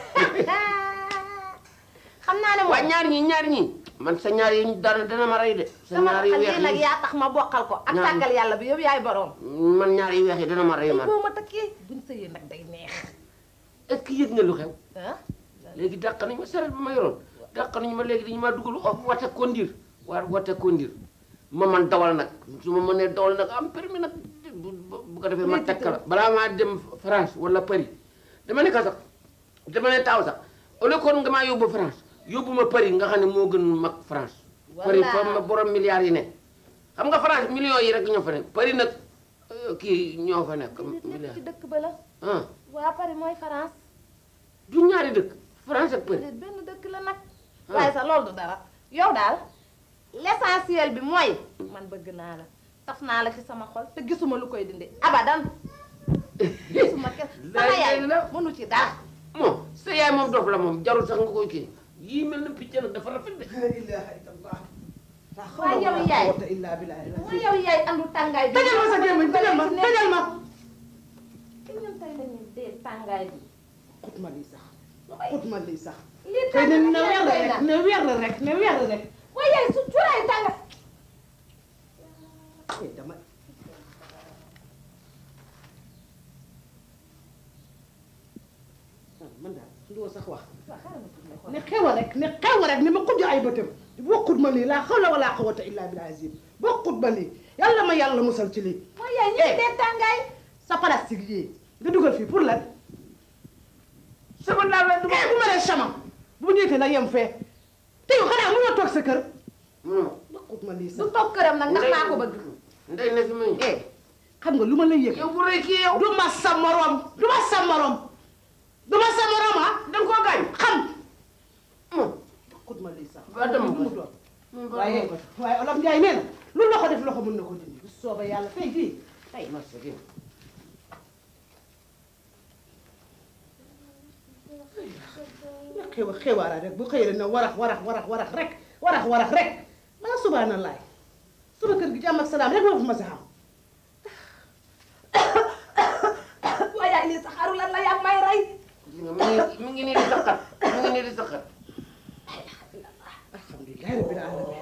xam naa ne waa moom ñaar ñi ñaar ñi man sa ñaar yi dana dana ma rey de sa sama ñaar yu xel weex yi nag yi yaa tax ma bokkal ko ak Ñaar- tàggal yàlla bi yëpp yaay borom man ñaar yu weex yi dana ma rey man boo ma takkee buñ sëyee nag day neex est-ce que yëg nga lu xew ah léegi dàq nañu ma saret ba ma yoroon dàq nañu ma léegi dañu ma dugal of wate kondir waa wate kondir ma man dawal nag su ma mënee dawal nag am permis nag bu bu ko defee ma Métti tekk la balaa maa dem France wala Paris dama ne ka sax dama ne taaw sax au lieu kon nga maa yóbbu France yóbbu ma Paris nga xam ne moo gën mag France Paris fa ma borom milliards yi ne xam nga France millions yi rek ñoo fa nekk Paris nag euh, kii ñoo fa nekk lépp milliards ci dëkk ba la ah waa Paris mooy France du ñaari dëkk France ak Paris déet benn dëkk la nag Ah. waaye sax loolu du dara yow daal l'essentiel bi mooy man bëgg naa la taf naa la ci sama xol te gisuma lu koy dindi abadan gisuma kes sama yaay mënu ci dara moom sa yaay moom dof la moom jarul sax nga koy kii yii mel na picc nag dafa rafet de waaye yow yaay waaye yow yaay andu tàngaay bi tëjal ma sa gémmiñ tëjal ma tëjal ma te ñun tey la ñuy dee tàngaay bi xut ma lii sax xut ma lii sax lii tey ne tàng ne weer la rek ne weer la rek ne weer la rek waaye yaay su cuuraay tàngaay eh dama ah man daal ndoo sax wax ne xew a rek ne xew a rek ni ma xujj ay bëtam bokkut ma lii laa xawla wala quwwata illa bil azim bokkut ma lii yàlla ma yàlla musal ci lii waaye yaay ñu ngi dee tàngaay sa plastique yii nga dugal fii pour lan sama daal la du eh bu ma nee sama bu ñëwee na yem fee te yow xanaa mënoo toog sa kër ma bokkut ma lii du sax toog këram nag ndax maa ko bëgg ndey na fi muy eh xam nga lu ma lay yëg yow bu rëy kii yow du ma sa morom du ma sa morom du ma sa morom ah danga koo gaañ xam moom bokkut ma lii sax ba dem lu mu doon waaye waaye olof Njaay nee na lu loxo def loxo mën na ko dindi bu soobee yàlla tey jii tey masa gi nga xew a xewaara rek bu xëyee na warax warax warax warax rek warax warax rek maa subhanallah sama kër gi jàmm ak salaam rek moo fi ma sa xam waaye yaay lii saxaaru lan la yaa may rey gis nga mi ngi mi ngi nii di saqat mi ngi nii di saqat alhamdulilah rabbil alamin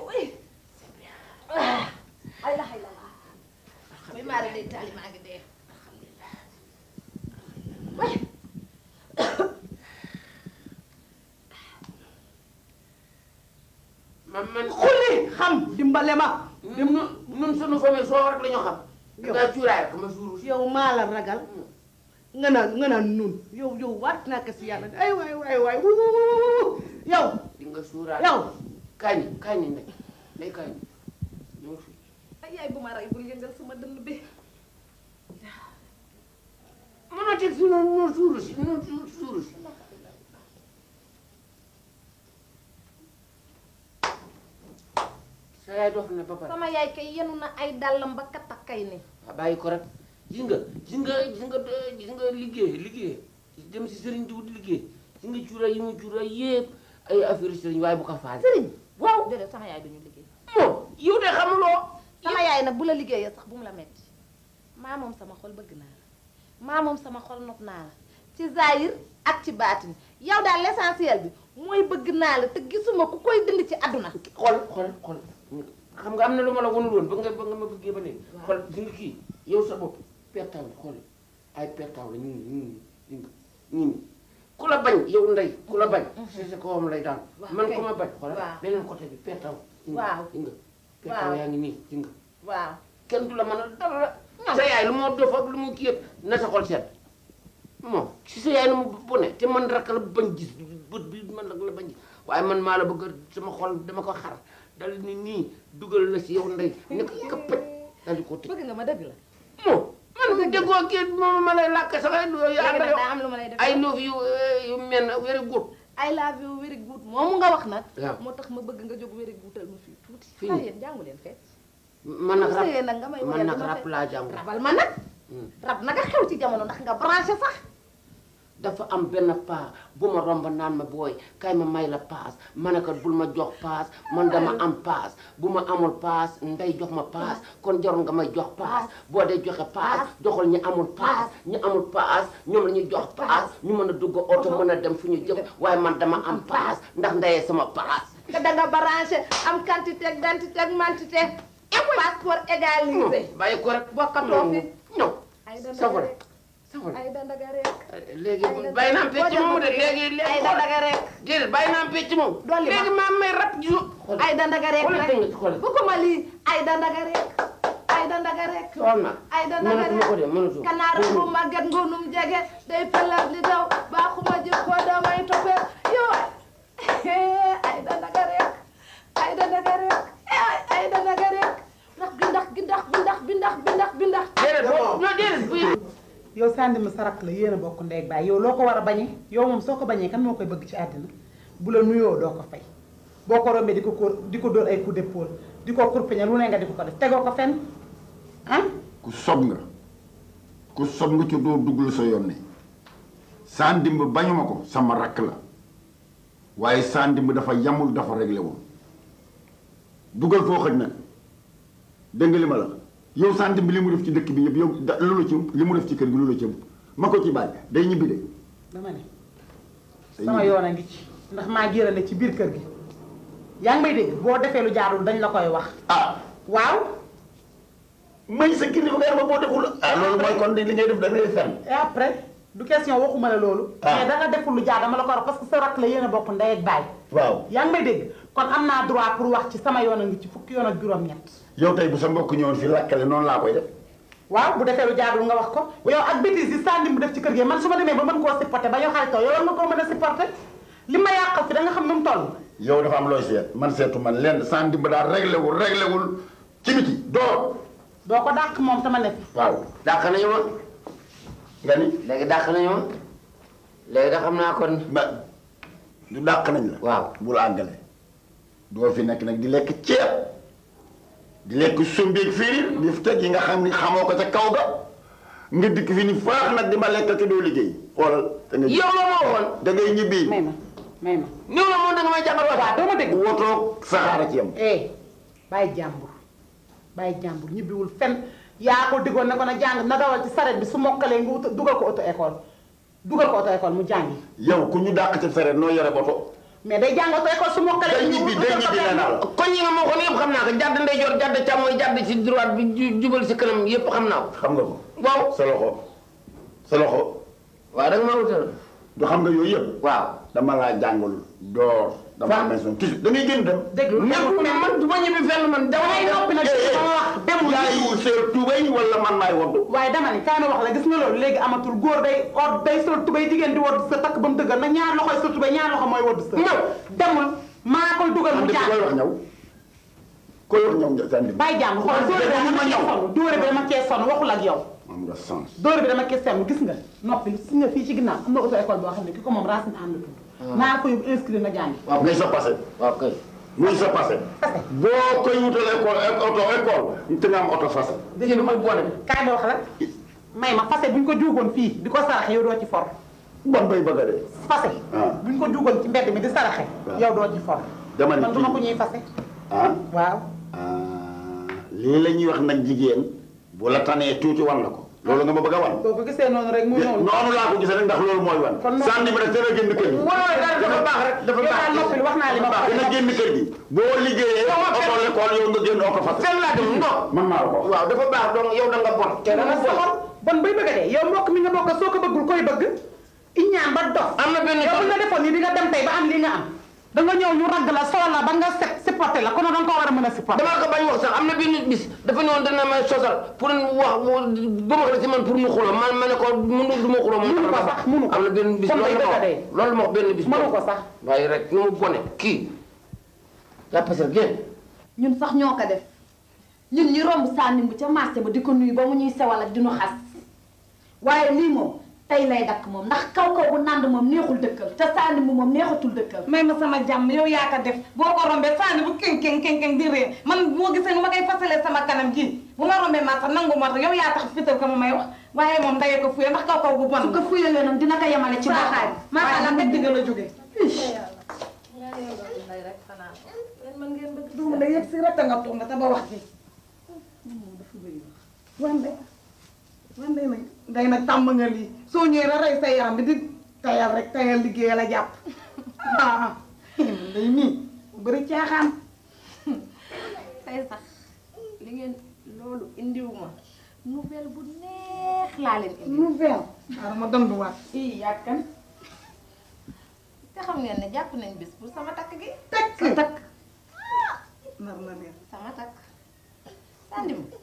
ay la ay la la muy maara day taali maa ngi dee man man xulli xam dimbale ma ñun ñun sunu famille soo rek la ñu xam dangaa cuuraay rek ma suuru si yow maa la ragal nga naan nga naan nun yow yow waat naa ko si yàlla ay waay waay waay wu wu wu wu yow di nga suuraay yow kañ kañ ndey ndey kañ ñëw fi ay yaay bu ma rey bul yëngal sama dënn bi mënoo teg fi noonu noonu suuru si noonu suuru suuru si sa yaay dox na ba pare sama yaay kay yenu na ay dàllam ba katakay ni waaw bàyyi ko rek gis nga gis nga gis nga gis nga liggéey liggéey dem si sëriñ di wut liggéey gis nga cuuraay yi mu cuuraay yëpp ay affaire sëriñ waaye bu ko faale sëriñ waaw déedéet sama yaay duñu liggéey moom yow de xamuloo sama yaay nag bu la liggéeyee sax bu mu la metti maa moom sama xol bëgg naa la maa moom sama xol nopp naa la ci zahir ak ci baatin yow daal l'essentiel bi mooy bëgg naa la te gisuma ku koy dindi ci àdduna xool xool xool xam nga am na lu ma la wanul woon ba nga ba nga ma bëggee ba ne xool gis nga kii yow sa bopp pertaw la xool ay pertaw la ñu ngi ñu ngi ñu ngi ku la bañ yow ndey ku la bañ si sa kawam lay daan Waaw, man kay. ku ma bañ xool Waaw. beneen côté bi pertaw gis nga Waaw. gis nga pertaw Waaw. yaa ngi nii gis nga waaw kenn du la mën a dara sa yaay lu moo dof ak lu mu kii yëpp na sa xol sedd moom si sa yaay nu mu bone te man rek la bañ gis bët bi man rek la bañ gis waaye man maa la bëgg a sama xol dama ko xar dal ni nii dugal la si yow ndey ne ko këppët dal di ko tëj bëgg nga ma dëgg la moom man déggoo kii moom ma lay làkk sax ay léegi ànd nag yow daa am lu ma lay def ay noof yu yu mel ne wéri gut I love you very good moomu nga wax nag waaw. moo tax ma bëgg nga jóg very goodal ma fii tuuti Fii xale nii. yéen jàngu leen fecc man nag bu rab sëyee nag nga may man woyal nag dama rab fecc. laa jàng rabal ma nag rab naka xew ci jamono ndax nga branché sax dafa am benn paa bu ma romb naan ma booy kay ma may la paas ma ne ko bul ma jox paas man dama am paas bu ma amul paas ndey jox ma paas kon jarul nga may jox paas boo dee joxe paas joxal ñi amul paas ñi amul paas ñoom la ñuy jox paas ñu mën a dugg oto mën a dem fu ñu jëm waaye man dama am paas ndax ndeyee sama paas nga danga branché am quantité ak dentité ak mantité passeport égalisé bàyyi ko rek bokkatoo fi ñëw ay dandaga safara rek safara ay dandaga rek léegi bàyyi naa pecc moomu de léegi léegi ay dandaga rek déedéet bàyyi naa pecc moom Dolli ma. léegi maa may rab ji ay dandaga rek xoolal rek dégg nga xoolal. bëgguma lii ay dandaga rek ay dandaga rek xool na ay dandaga mënatuma ko de rek mënatuma kanaara bu màgget ngonum jege day pelal di daw baaxuma jikko damay toppee yow ay dandaga rek ay dandaga rek ay ay dandaga rek ndax gi ndax gi ndax bi ndax bi ndax bi ndax bi ndax déedéet boo non déedéet buy yow sànni ma sa rakk la yéen a bokk ndey ak baay yow loo ko war a bañee yow moom soo ko bañee kan moo koy bëgg ci àddina bu la nuyoo doo ko fay boo ko rombee di ko ko di ko dóor ay coup d'épaule di ko kurpeñe lu ne nga di ko ko def tegoo ko fenn ah ku sob nga ku sob nga ci doo dugg la sa yoon ne saa ndimb bañuma ko sama rakk la waaye saa ndimb dafa yamul dafa réglé wul dugal foo xëj nag dégg nga li ma la yow saa ndimb li mu def ci dëkk bi yëpp yow da lu la ci li mu def ci kër gi lu la ci ma ko ci bàyyi day ñibbi de dama ne day sama ñibbi. yoon a ngi ci ndax maa gérale ci biir kër gi yaa ngi may dégg boo defee lu jaarul dañ la koy wax ah waaw may sa kilifa nga ma boo deful ah loolu mooy kon di li ngay def da ngay fen et après du question waxuma la loolu Ah. mais da nga deful lu jaar dama la ko wax parce que sa rakk la yéen a bokk ndey ak baay waaw yaa ngi may dégg kon am naa droit pour wax ci sama yoon a ngi ci fukki yoon ak juróom-ñett yow tey bu sa mbokk ñëwoon fi lakkale noonu laa koy def waaw bu defee lu jaarul nga wax ko yow ak bêtise yi sànni mu def ci kër gi man su ma demee ba mën koo supporter ba ñu xaritoo yow war nga koo mën a supporter li ma yàqal fi da nga xam nu mu toll yow dafa am looy seet man seetu man lenn saa ndimb daal réglé wul réglé wul ci biti door doo ko dàq moom sama ne fi waaw dàq nañu ma nga ni léegi dàq nañu ma léegi da xam naa kon ba du dàq nañ la waaw bul àggale doo fi nekk nag di lekk ceeb di lekk sumbeeg firir di teg yi nga xam ni xamoo ko ca kaw ga nga dikk fi ni faax nag di ma lekk te doo liggéey xoolal da nga yow la ma waxoon da ngay ñibbi may ma may ma néew la moom da nga may jàngal wax waaw doo ma dégg wotoog saxaara ci yam eh bàyyi jàmbur bàyyi jàmbur ñibbiwul fen yaa ko diggoon ne ko na jàng na dawal ci saret bi su mokkalee nga ut dugal ko auto école dugal ko auto école mu jàngi yow ku ñu dàq ci sareet noo yore boto mais day jàng auto école su mokkalee day ñu ñibbi ut day ko ñibbi nee naa la kon ñi nga ma waxoon yëpp xam naa ko jàdd ndeyjoor jàdd càmmooy jàdd ci droite bi ju- jubal si kanam yëpp xam naa ko xam nga ko waaw sa loxo sa loxo waaw da nga ma wutal du xam nga yooyu yëpp waaw dama laa jàngul door dama amee son toujours da ngay génn dem déglu nekkul mais man du ma ñibbi fenn man damay noppi nag Eh, eh. ma wax demul yaay seer tubéy wala man maay woddu waaye dama ni kaay ma wax la gis nga loolu léegi amatul góor day or day sol tubéy jigéen di wodd sa takk ba mu dëggal na ñaar loxoy sol tubéy ñaar loxo mooy wodd sa ñëw demul maa koy dugal mu andi jàng koy wax ñëw koy wax ñëw sandi bàyyi jàng xool dóore bi dama cee sonn dóore bi dama cee sonn waxul ak yow am nga sens dóore bi dama cee sonn gis nga noppi gis nga fii ci ginnaaw am na auto école boo xam ne ki ko moom racine am la tudd naa ko yóbbu inscrire nga jàngi waaw muy sa passé waaw kay muy sa passé boo koy wutal école auto école te nga am auto fase dégg lu may boole kaay ma wax la may ma fase bu ñu ko juugoon fii di ko saraxe yow doo ci for bon bay bëgg a de fase Ah. bu ñu ko juugoon ci mbedd mi di saraxe Waaw. yow doo ci for Dama ne man duma kii- ko ñuy fase ah waaw ah lii la ñuy wax nag jigéen bu la tanee tuuti wan la ko loolu nga ma bëgg a wan boo ko gisee noonu rek muy noonu noonu laa ko gisee rek ndax loolu mooy wan Kon noonu- sànni bi nag dana génn kër gi waaw dafa baax rek dafa yow baax daal noppi wax naa li ma wax dana génn kër gi boo liggéeyee auto l'école yow nga génn auto fase fenn laa dem non man maa la ko wax waaw dafa baax donc yow da nga bon te da nga dama bon soxor bon bay bëgg a dee yow mbokk mi nga bokk soo ko bëggul koy bëgg iñaan ba dof am na benn yow bu nga defoon nii di nga dem tey ba am li nga am da nga ñëw ñu ragg la solo la ba nga set supporté la kon da nga ko war a mën a supporté damaa ko bañ wax sax am na benn bis dafa ne woon dana may sosal pour wax ba ma ko si man pour mu xuloo man ma ne ko mënu du ma xuloo moom Mënu ko sax, mënu ko. am na benn bis Kon loolu day la ma bëgg a dee. wax loolu ma wax benn bis mënu ko sax waaye rek nu mu bone kii la pasal génn ñun sax ñoo ko def ñun ñu romb sànni bu ca marché ba di ko nuyu ba mu ñuy sewal ak di nu xas waaye lii moom tey lay dakk moom ndax kaw kaw bu nànd moom neexul dëkkal te sànni bu moom neexatul dëkkal may ma sama jàmm yow yaa ko def boo ko rombee sànni bu keng keng keng keng di ree man boo gisee nu ma koy fasalee sama kanam gi bu ma rombee ma sax nangu ma tax yow yaa tax fital ko ma may wax waaye moom ndayee ko fuye ndax kaw kaw bu bon su ko fuyalee noonu dina ko yemale ci baaxaay maa waaye xam nag ne digg la jóge duum da yëg si rek nga toog nga te ba wax ji wande wande nag day nag tàmm nga lii soo ñëwee rek rey sa yaram bi di tayal rek tayal liggéey la jàpp ah day nii bëri caaxaan tey sax li ngeen loolu indiwuma nouvelle bu neex laa leen indi nouvelle xaaral ma danduwaat ii yàkkan te xam ngeen ne jàpp nañ bis pour sama takk gi takk sa takk nar na neex sama takk sànni mu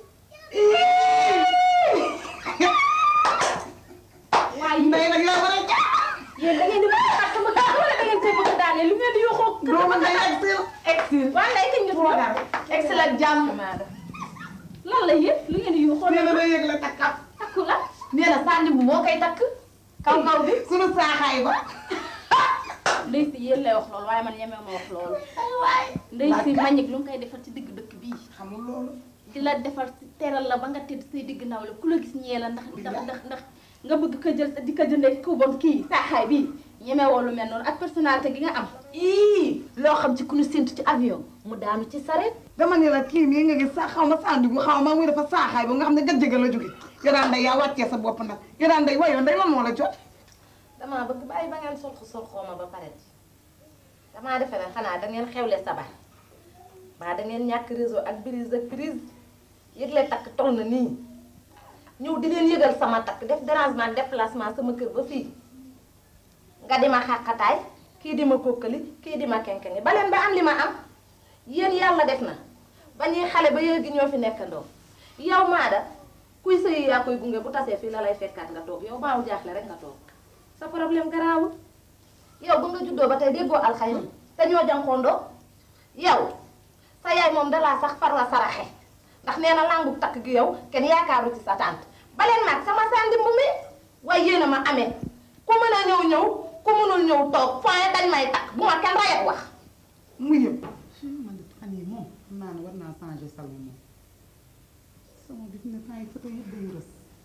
waaye ndey nag yaa bëri caaxaan yéen da ngeen di bëgg a xar sama kàddu wala da ngeen koy bëgg a daanee lu ngeen di yoxoo doomu ndey ak sil exil waaye lay kañ nga toogal exil ak jàmm lan la yéen lu ngeen di yoxoo nee na day yëg la takkam takku la nee na sànni bu moo koy takk kaw kaw bi sunu saaxaay ba ndey si yéen lay wax loolu waaye man ñemee ma wax loolu ndey si mañik lu mu koy defal ci digg dëkk bii xamul loolu di la defal si teral la ba nga tëdd say digg naw la ku la gis ñee la ndax ndax ndax ndax nga bëgg ko jël di ko jëndee ku bon kii saaxaay bii ñemee woo lu mel noonu ak personnalité gi nga am ii loo xam ci ku ñu séntu ci avion mu daanu ci saret dama ne la kii mii nga gis sax xaw ma sandigu xaw ma muy dafa saaxaay ba nga xam ne gëjjëga la jóge yoraan day yaa wàccee sa bopp nag yoraan day wayoon day lan moo la jot damaa bëgg bàyyi ba ngeen solxu solxooma ba pare damaa defe ne xanaa da ngeen xewle sabar ba da ngeen ñàkk réseau ak brise ak prise yëgle takk toll na nii ñëw di leen yëgal sama takk def dérangement déplacement sama kër ba fii nga di ma xàqataay kii di ma kókkali kii di ma kenkeni ba leen ba am li ma am yéen yàlla def na ba ñuy xale ba yéegi ñoo fi nekkandoo yow maada kuy sëy yaa koy gunge bu tasee fii la lay fekkaat nga toog yow baawu jaaxle rek nga toog sa problème garaawul yow ba nga juddoo ba tey déggoo alxayri te ñoo jànkoondoo yow sa yaay moom dalaa sax far la saraxe ndax nee na langu takk gi yow kenn yaakaaru ci sa tànt baleen maag sama sandi mbu mi waaye yéen a ma amee ku mën a ñëw ñëw ku mënul ñëw toog point dañ may takk bu ma kenn rayet wax mu yëpp man de fan yii moom xam naa ne war naa changer salon moom sama bi fi ne temps yi photo yëpp day rës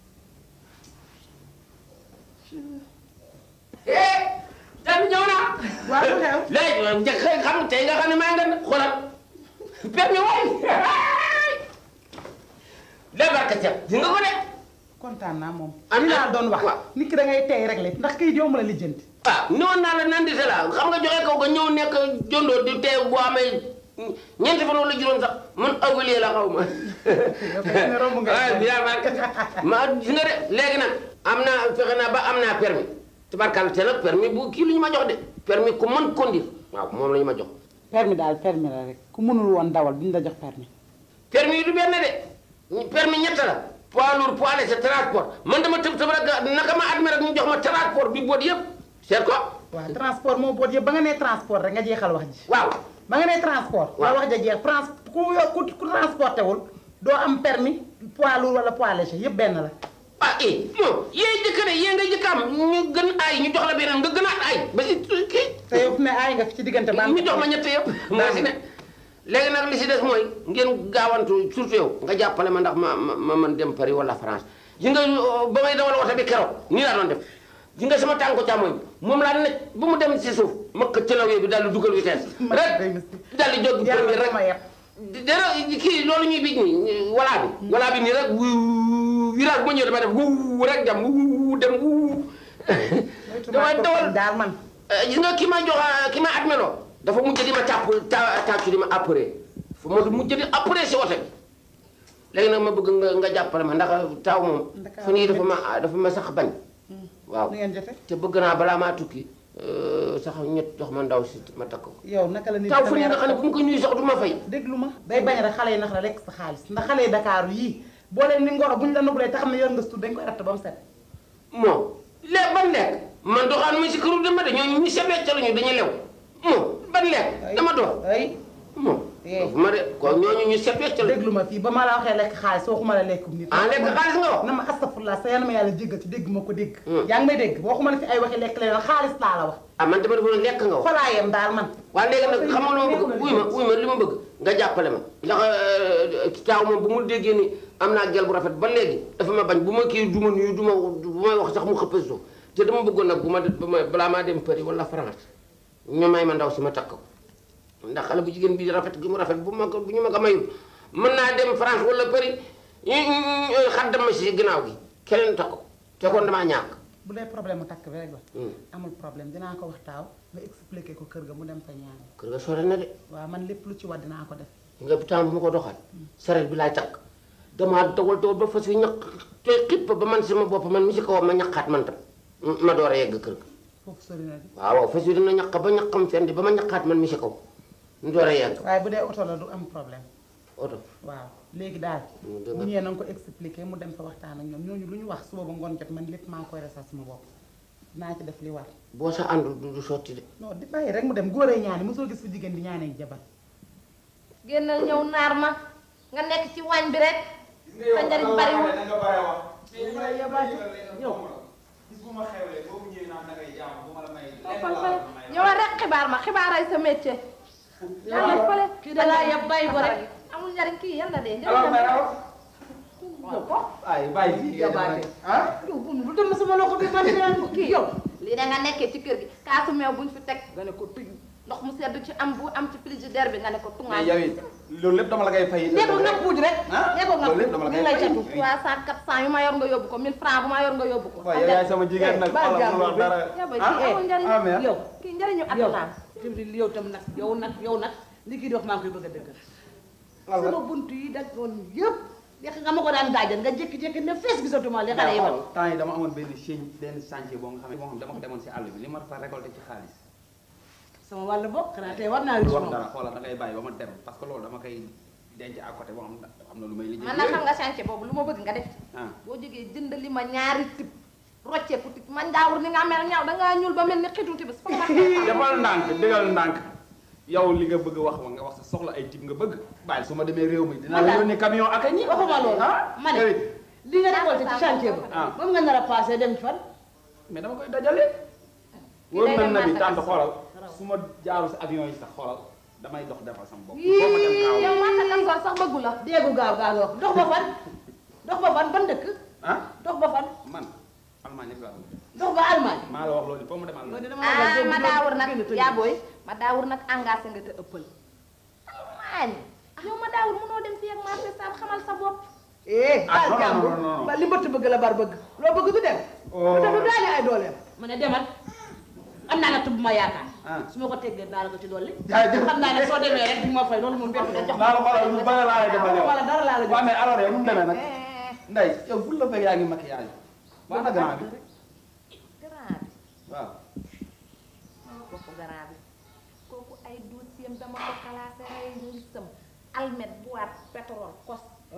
tamit ñëw naa. waaw lu xew léegi njëkk xëy xam tey nga xam ne maa ngi leen xoolal permis waay débarka ca di nga ko de. kontaan naa moom Am li na- laa doon wax waaw. nit ki da ngay tey rek le ndax kayit yomb la lijjanti ah ñëwoon naa la naan di la xam nga joxe kaw ko ñëw nekk jondoo di tey bu amee ñeenti fan wala juróom sax man awulee la xaw ma. fekk na romb nga waaw bi yaa ma gis nga de léegi nag am naa fexe naa ba am naa permis tubarkalla te nag permis bu kii lu ñu ma jox de permis ku mën conduire waaw moom la ñu ma jox. permis daal permis la rek ku mënul woon dawal duñ la jox permis permis yi du benn de permis ñett la poids lourd poids léger transport man dama tëb tëb rek naka ma admis rek ñu jox ma transport bi boot yëpp seet ko waaw transport moo boot yëpp ba nga nee transport rek nga jeexal wax ji waaw ba nga nee transport Waaw. la wax ja jeex trans ku ku ku transporté wul doo am permis poids lourd wala poids léger yëpp benn la ah eh non yéen jëkk de yéen nga jëkk am ñu gën ay ñu jox la beneen nga gën a ay ba si kii te yow fu ne aay nga fi ci diggante ba ñu jox ma ñett yëpp moo si ne léegi nag li si des mooy ngeen gaawantu surtout yow nga jàppale ma ndax ma ma ma mën dem Paris wala France yi nga uh, ba may dawal oto bi keroog nii laa doon def yi nga sama tànku càmmoñ moom laa nekk ba mu dem si suuf ma ko cëlawee bi daal di dugal vitesse rek daal di jóg yàlla premier rek rek ma yeb dara kii loolu ñuy bij nii walaa bi walaa bi nii rek wu virage bu ma ñëwee dama def wu rek dem wu dem wu damay dawal daal man Eh, gis nga ki ma jox ki ma admeloo dafa mujj di ma tàpp ta tàccu di ma appré fu ma mujj di appré si wote bi léegi nag ma bëgg nga nga jàppale ma ndax taw moom Ndakaaru fu nii dafa ma dafa ma sax bañ waaw nu ngeen jote te bëgg naa balaa maa tukki eh, sax ñett jox ma ndaw si ma takk ko yow naka la nit taw fu nii demee nga xam ne bu mu ko nuyu sax du ma fay déglu ma day bañ rek xale yi nax la lekk sa xaalis ndax xale yi Dakar yii boo leen ni ngoro buñ la nubulee te xam ne yor nga sutur dañ koy ratt ba mu set moom lekk ban lekk man doxaan mu si këru dama de ñooñu ñu sebet ca lañu dañuy lew moom ban lekk dama dox ay moom Eh. dafa ma de ko ñooñu ñu sebet ca lañu déglu ma fii ba ma la waxee lekk xaalis waxuma la lekkum nit ah lekk xaalis nga wax na ma astafurlah sa yanama yàlla jéggal ci dégg ma ko dégg Hmm. yaa ngi may dégg waxuma la fi ay waxi lekk leneen xaalis laa la wax ah man dama defoon lekk nga wax falaa yem daal man waaye léegi nag xam nga lu ma bëgg wuy ma wuy ma li ma bëgg nga jàppale ma ndax taaw moom bu mu déggee ni am naa gel bu rafet ba léegi dafa ma bañ bu ma kii du ma nuyu du ma bu may wax sax mu xëppee suuf te dama bëggoon nag bu ma bu ma balaa maa dem Paris wala France ñu may ma ndaw si ma takk ko ndax xale bu jigéen bi rafet gi mu rafet bu ma ko bu ñu ma ko mayul mën naa dem France wala Paris ñu xaddam ma si ginnaaw gi keneen takk ko te kon damaa ñàkk bu dee problème mu takk bi rek la Hmm. amul problème dinaa ko wax taaw nga expliqué ko kër ga mu dem fa ñaan kër ga sore na de waaw man lépp lu ci war dinaa ko def nga temps bu ma ko doxal saret bi laay takk damaa dawal dawal ba fas yu ñaq te xipp ba man sama bopp man mi si kaw ma ñaqaat man tam ma door a yegg kër ga foofu sori na di waaw waaw fas yu dina ñaq ba ñaqam fendi ba ma ñaqaat man mi si kaw ñu door a yegg waaye bu dee oto la du am problème oto waaw léegi daal Hmm, dëgg bu la. ñëwee na nga ko expliqué mu dem fa waxtaan ak ñoom ñooñu lu ñu wax suba ba ngoon jot man lépp maa ngi koy resal sama bopp naa ci def li war boo sa àndul du du sotti de non di bàyyi rek mu dem góoree ñaani mosoo gis fu jigéen di ñaanee jabar génnal ñëw naar ma nga nekk ci waañ bi rek sa njariñ bariwul yow bis bu ma xewlee boobu ñëwee naan da ngay jàmm bu ma la may Toppal fay. ñëwal rek xibaar ma xibaaray sa métier. yàlla fële kii da laa yeb bàyyi ko rek. amul njariñ kii yàlla de alors njariñ mais raw ko ay bàyyi fii Jabaate. ah yow bu bu dem sama loxo bi man dinaa ko kii yow. lii da nga nekkee ci kër gi kaasu meew buñ fi teg nga ne ko tëj. ndox mu sedd ci am bu am ci frigidaire bi nga ne ko mais tungaay yow it loolu lépp dama la koy fay nee ko nga puuj rek. ah nee ko nga loolu lépp dama la puuj koy lay fay catu. trois cent quatre cent yu ma yor nga yóbbu ko mille francs bu ma yor nga yóbbu ko waaw yow yaay sama jigéen nag baal wala jàmbur mu wax bi. dara yaba ah kii amul njariñ ah mais yow kii njariñu yow àdduna tamit yow tam nag yow nag yow nag li kii di wax maa ngi koy bëgg a dëggal. lan la sama bunt yi daggoon yëpp. yàq nga ma ko daan daajal nga jékki-jékki ne fees gisatuma li xale yi wax. temps yi dama amoon benn change benn chantier boo nga xam ne boo xam ne dama ko demoon si àll bi li ma fa récolté ci xaalis sama wàll bopp xanaa tey war naa ris wax moom. dara xoolal da ngay bàyyi ba ma dem parce que loolu dama koy denc à côté boo xam ne am na lu may lijjanti man nag xam nga chantier boobu lu ma bëgg nga def ci ah boo jógee jënd li ma ñaari tib rocceeku tib man daawur ni nga mel ñaaw dangaa ñuul ba mel ni xitu tibis fa nga defal ndànk digal ndànk yow li nga bëgg wax nga wax sa soxla ay tib nga bëgg bàyyi su ma demee réew mi dinaa la yónni camion ak a ñi waxuma loolu. ah ma ne yow it. li nga récolté ci chantier ba. ah moom nga nar a passé dem fan. mais dama koy dajale wóor day na dem na bi marché tànt gas. xoolal su ma jaaru si avion yi sax xoolal damay dox defal sama bopp foo ma dem kaaw yow Massa Kassor sax bëggu la déegu gaaw gaaw wax dox ba fan. dox ba fan ban dëkk. ah dox ba fan. man Allemagne rek laa bëgg dox ba Allemagne. maa la wax loolu foo ma dem loolu Allemagne dama ah ma daawur nag génn tëj. yaa booy ma daawur nag engagé nga te ëppal Allemagne yow ma daawur mënoo dem fii ak marché sam xamal sa bopp eh Ah, baal non, non, jàmbur non, non, non. ba li mbëtt bëgg la bar bëgg loo bëgg du dem Oh. lu tax du daane ay dooleem ma ne demal am naa natt bu ma yaakaar Ah. su ma ko teggee naa la ko ci dolli Jaajëf. xam naa ne soo demee rek di ma fay loolu moom bettu la jox naa la xoolal lu bëri laa lay defal yow wala dara laa la jox waaw mais alors yow nu mu demee nag Ndeye yow bul la fekk yaa ngi maquillage baax na grand bi grand bi waaw kooku grand bi kooku ay dossier dama ko classé rey ngisam almet boîte pétrole kos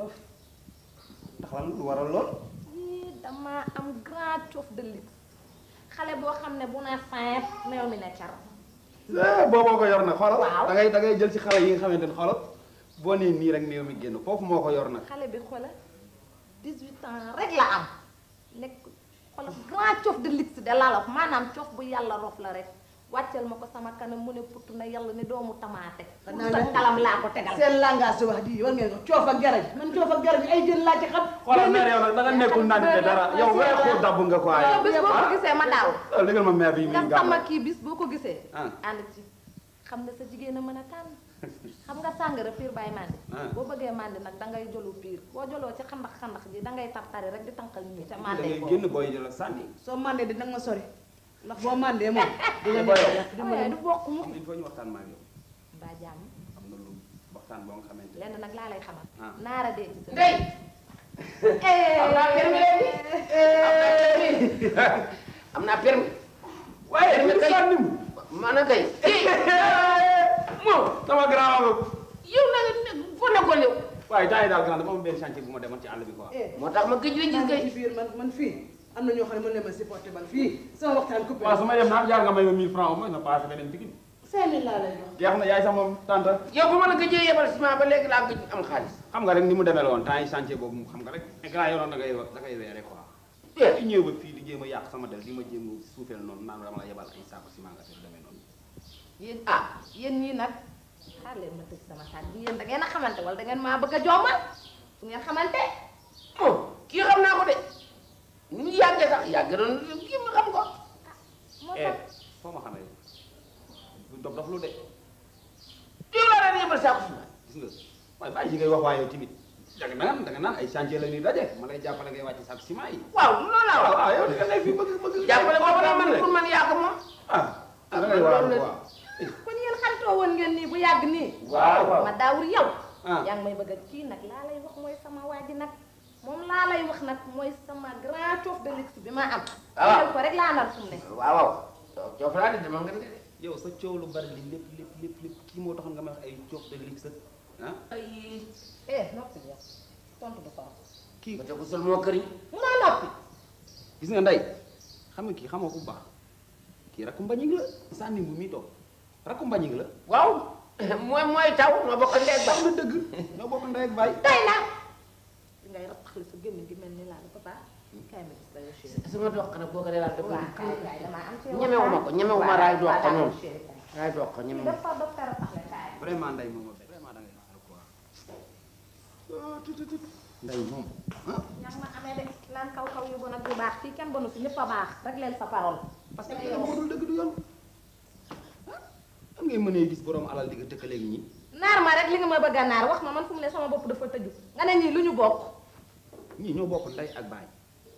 ndax lan lu waral lool yii dama am grand cof de luxe xale boo xam ne bu ne fin meew mi ne car eh booboo ko yor nag xoolal Waaw. da ngay da ngay jël ci xale yi nga xamante ne xoolal boo nee nii rek néew mi génn foofu moo ko yor nag xale bi xoolal 18 ans rek la am nekk xoolal grand cof de luxe de la la wax maanaam cof bu yàlla rof la rek wàcceel ma ko sama kanam mu ne putt na yàlla ne doomu tamaate Xanaa sa ne- kalam laa ko tegal seen langage wax di war ngeen ko coof ak garaj man coof ak garaj ay jën laa ci xam xoolal mère yow nag da nga nekkul naan te dara yow weexu dabb nga ko yow waaye bis boo ko gisee ma daaw légal ma mère bi muy nga sama gàmm kii bis boo ko gisee Ah. ànd ci xam nga sa jigéen a mën a tànn xam nga sàngara piir bàyyi mandi Ah. boo bëggee mandi nag dangay jolu piir boo joloo ci xandax xandax ji dangay tartari rek di tànqal nit ñi ca da mande ngay ko génn booy jël sànni soo mandee di nag ma sori ndax boo mandee moom dina Boy, nekk yàq di ma waaye du bokk mu il faut ñu waxtaan ma ak yow mbaa jàmm am na lu waxtaan boo nga xamante ne lenn nag laa lay xamal Ah. naara dee ci sa Ndey am naa permis léegi am naa permis waaye permis kay sànni mu maanaam kay moom sama grand ma yow na nga foo nekkoon yow waaye temps yi daal grand dama am benn chantier bu ma demoon ci àll bi quoi moo tax ma gëj la gis kay ci biir man man fii am na ñoo xam ne mën na ma supporter man fii sama waxtaan coupé waaw su ma dem naa jaar nga may ma 1000 francs au moins na passé beneen Pikine cinq mille laa lay jox jeex na yaay sama tante yow bu ma la gëjee yebal ciment ba léegi laa gëj am xaalis xam nga rek ni mu demee la woon temps yi chantier boobu xam nga rek grand yow noonu da ngay da ngay weere quoi di ñëw ba fii di jéem a yàq sama del di ma jéem a suufeel noonu naan dama la yebal ay saako ciment nga te demee noonu yéen ah yéen ñii nag xaar leen ma tëj sama saat bi yéen da ngeen a xamante wala da ngeen maa bëgg a jommal fu ngeen xamante oh kii xam naa ko de ni ñu yàggee sax yàgg doon kii ma xam ko moo eh tax foo ma xamee bu dof dof lu de yow laa daan yebal saako ciment gis nga waaye bàyyi yi ngay wax waaye yow timit da nga naan da nga naan ay chantier la ñuy daje ma lay jàppale ngay wàcc saako ciment yi waaw loolu laa waaw waaw yow di nga nekk fii bëgg bëgg jàppale boobu la man pour man yàgg moom ah da ngay waaw waaw kon yéen xaritoo woon ngeen nii bu yàgg nii waaw waaw ma daawur yow ah yaa ngi may bëgg a kii nag laa lay wax mooy sama waa ji nag moom laa lay wax nag mooy sama grand cof de luxe bi ma am Ah. jël ko rek laa nar fu mu ne waaw waaw coof laa de dama nga de yow sa coow lu bari li lépp lépp lépp lépp kii moo taxoon nga may wax ay coof de luxe ah ay eh noppi yow tontu du ko kii ba ko sol moo këriñ munoo noppi gis nga ndey xam nga kii xamoo ko bu baax kii rakku mbañig la sànni bu muy toog rakku mbañig la waaw mooy mooy taw ñoo bokk ndey ak baay na dëgg ñoo bokk ndey ak baay tey nag di ngay rattaxli sa gémmiñ gi mel ni laa la papa kay ma gis la yow chéri sama dox nag boo ko dee daal def waaw kay kay damaa am ci yow ñemewuma ko ñemewuma raay dox ko noonu chéri kay raay dox ko ñemewuma dafa docteur tax la kay vraiment nday moom vraiment da ngay xaar quoi nday moom ñam ma amee de lan kaw kaw yu bon ak yu baax fii kenn bonu fi ñëpp a baax rek leen sa parole parce que yow moo dul dëgg du yoon ah am ngay mënee gis borom alal di nga tëkkaleeg ñi naar ma rek li nga ma bëgg a naar wax ma man fu mu ne sama bopp dafa tëju nga ne ñii lu ñu bokk ñii ñoo bokk nday ak baay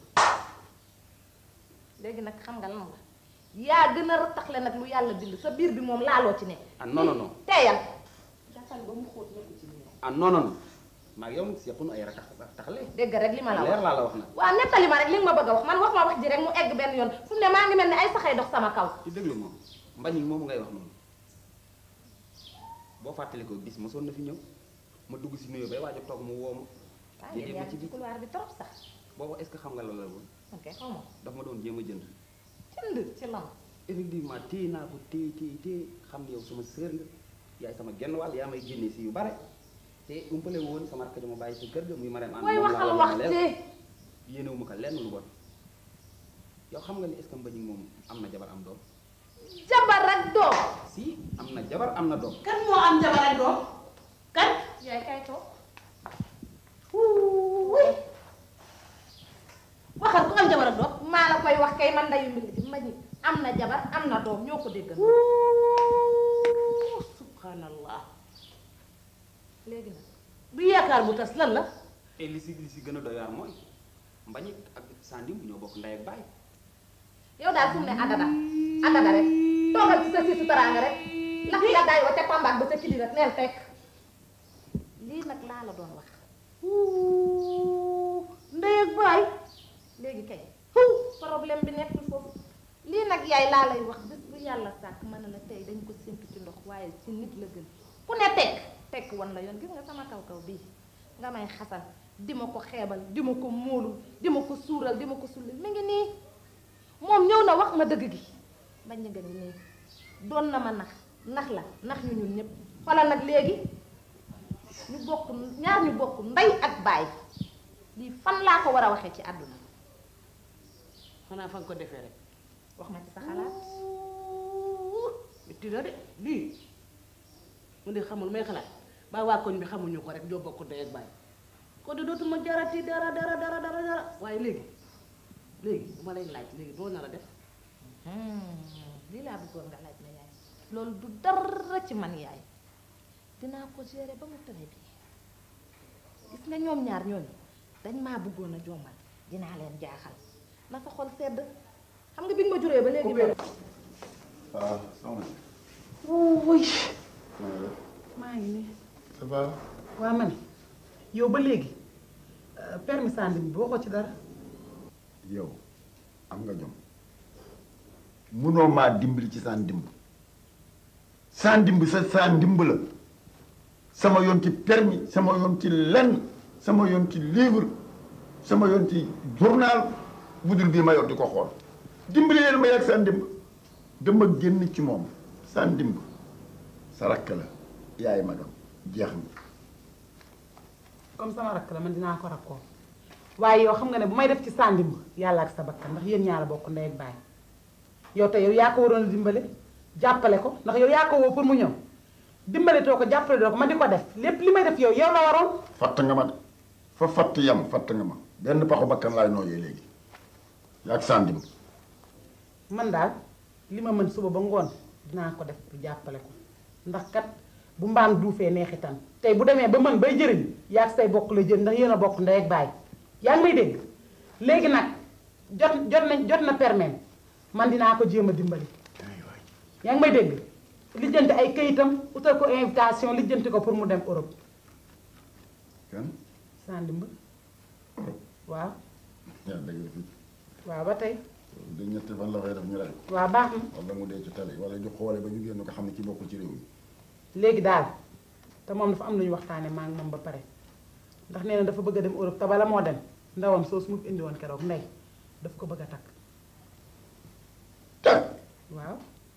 léegi nag xam nga lan la yaa gën a rataxle nag lu yàlla bind sa biir bi moom laaloo ci nekk ah non non non teeyal gasal ba mu xóot nekk ci biir ah non non non maa ngi yow nag sequnu ay ratax taxale dégg rek li ma la leer wax laa la wax nag waaw nettali ma rek li nga ma bëgg a wax man wax ma wax ji rek mu egg benn yoon fu mu ne maa ngi mel ni ay saxay dox sama kaw ci déglu moom mbañik moomu ngay wax noonu boo fàttali ko bis mosoon na fi ñëw ma dugg si nuyoo bay waaj a toog mu woo ma waaw Déedéet, yéen ma yaa ci ngi ci biir. couloir bi trop sax boobu est-ce que xam nga la la woon ok xaw ma daf ma doon jéem a jënd jënd ci lan effectivement téye naa ko téye téye téye xam ne yow sama sœur nga yaay sama genn wàll yaa may génnee si yu bare te umpale woon sama rakk dama bàyyi sa kër ga muy Marème Anne mooy moom laa waxal la wax yemale. ci yéenewuma ko lenn lu bon yow xam nga ni est-ce que Mbagnick moom am na jabar am doom jabar ak doom si am na jabar am na doom kan moo am jabar ak doom kan yaay kay toog wuuy waxal ku am jabar ak doom maa la koy wax kay man ndayu mbi ma ñi am na jabar am na doom ñoo ko déggal subhanallah léegi nag du yaakaar bu tas lan la te li si li si gën a doy waar mooy Mbagnick ak Sandim ñoo bokk ndey ak baay yow daal fu mu ne àndada àndada rek toogal ci sa siisu taraanga rek ndax la daay wa ca pambaak ba sa kili rek neel fekk lii nag laa la doon wax ndey ak baay léegi kay problème bi nekkul foofu lii nag yaay laa lay wax bés bu yàlla sàkk mën na la tey dañ ko séntu ci ndox waaye ci nit la gën ku ne tekk tekk wan la yoon gis nga sama kaw kaw bii nga may xasal di ma ko xeebal di ma ko móolul di ma ko suural di ma ko sulli mi ngi nii moom ñëw na wax ma dëgg gi bañ nga ni nii doon na ma nax nax la nax ñu ñun ñëpp xoolal nag léegi ñu bokk ñaar ñu bokk ndey ak baay lii fan laa ko war a waxee ci àdduna xanaa fa nga ko defee rek wax ma ci sa xalaat metti na de lii mu de xamul may xalaat ba waa koñ bi xamuñu ko rek ñoo bokk ndey ak baay ko de dootuma jarati dara dara dara dara dara waaye léegi léegi bu ma lay laaj léegi doo nar a def lii laa bëggoon nga laaj ma yaay loolu du dara ci man yaay dinaa ko gérer ba mu tëre bi gis nga ñoom ñaar ñooñu dañ maa bëggoon a jommal dinaa leen jaaxal na sa xol sedd xam nga bi nga ma juree ba léegi ba ah soxna wuy maa ngi nii ça va waa ma ne yow ba léegi permis Sandim bi waxoo ci dara yow am nga jom munoo maa dimbali ci saan dimb saan dimb sa saan dimb la sama yoon ci permis sama yoon ci lenn sama yoon ci livre sama yoon ci journal budul bii ma yor di ko xool dimbali leen ma yàgg saan dimb dama génn ci moom saan dimb sa rakk la yaay magam jeex na comme sama rakk la man dinaa ko rakkoo waaye yow xam nga ne bu may def ci Sandim yàlla ak sa bakkan ndax yéen ñaar a bokk ndey ak baay yow te yow yaa ko waroon a dimbale jàppale ko ndax yow yaa ko woo pour mu ñëw dimbale too ko jàppale doo ko ma di ko def lépp li may def yow yow la waroon fatt nga ma de fa fatt yam fatt nga ma benn paxu bakkan laay nooyee léegi yaag sandim man daal li ma mën suba ba ngoon dinaa ko def pour jàppale ko ndax kat bu mbaam duufee neexitan tey bu demee ba mën bay jëriñ yaag say bokk la jëriñ ndax yéen a bokk ndey ak baay yaa ngi may dégg léegi nag jot jot na jot na permis man dinaa ko jéem a dimbali yaa ngi may dégg lijjanti ay kayitam utal ko invitation lijjanti ko pour mu dem Europe kan Sandimba waaw yaa dëgg fi waaw ba tey da ñetti fan la fay def ñu rey waaw baax na wala mu dee ci tali wala ñu xoole ba ñu génn ko xam ne ci bokkul ci réew mi léegi daal te moom dafa am lu ñu waxtaane maa ngi moom ba pare ndax nee na dafa bëgg a dem Europe te bala moo dem ndawam soo su mu fi indi woon keroog ndey daf ko bëgg a takk takk waaw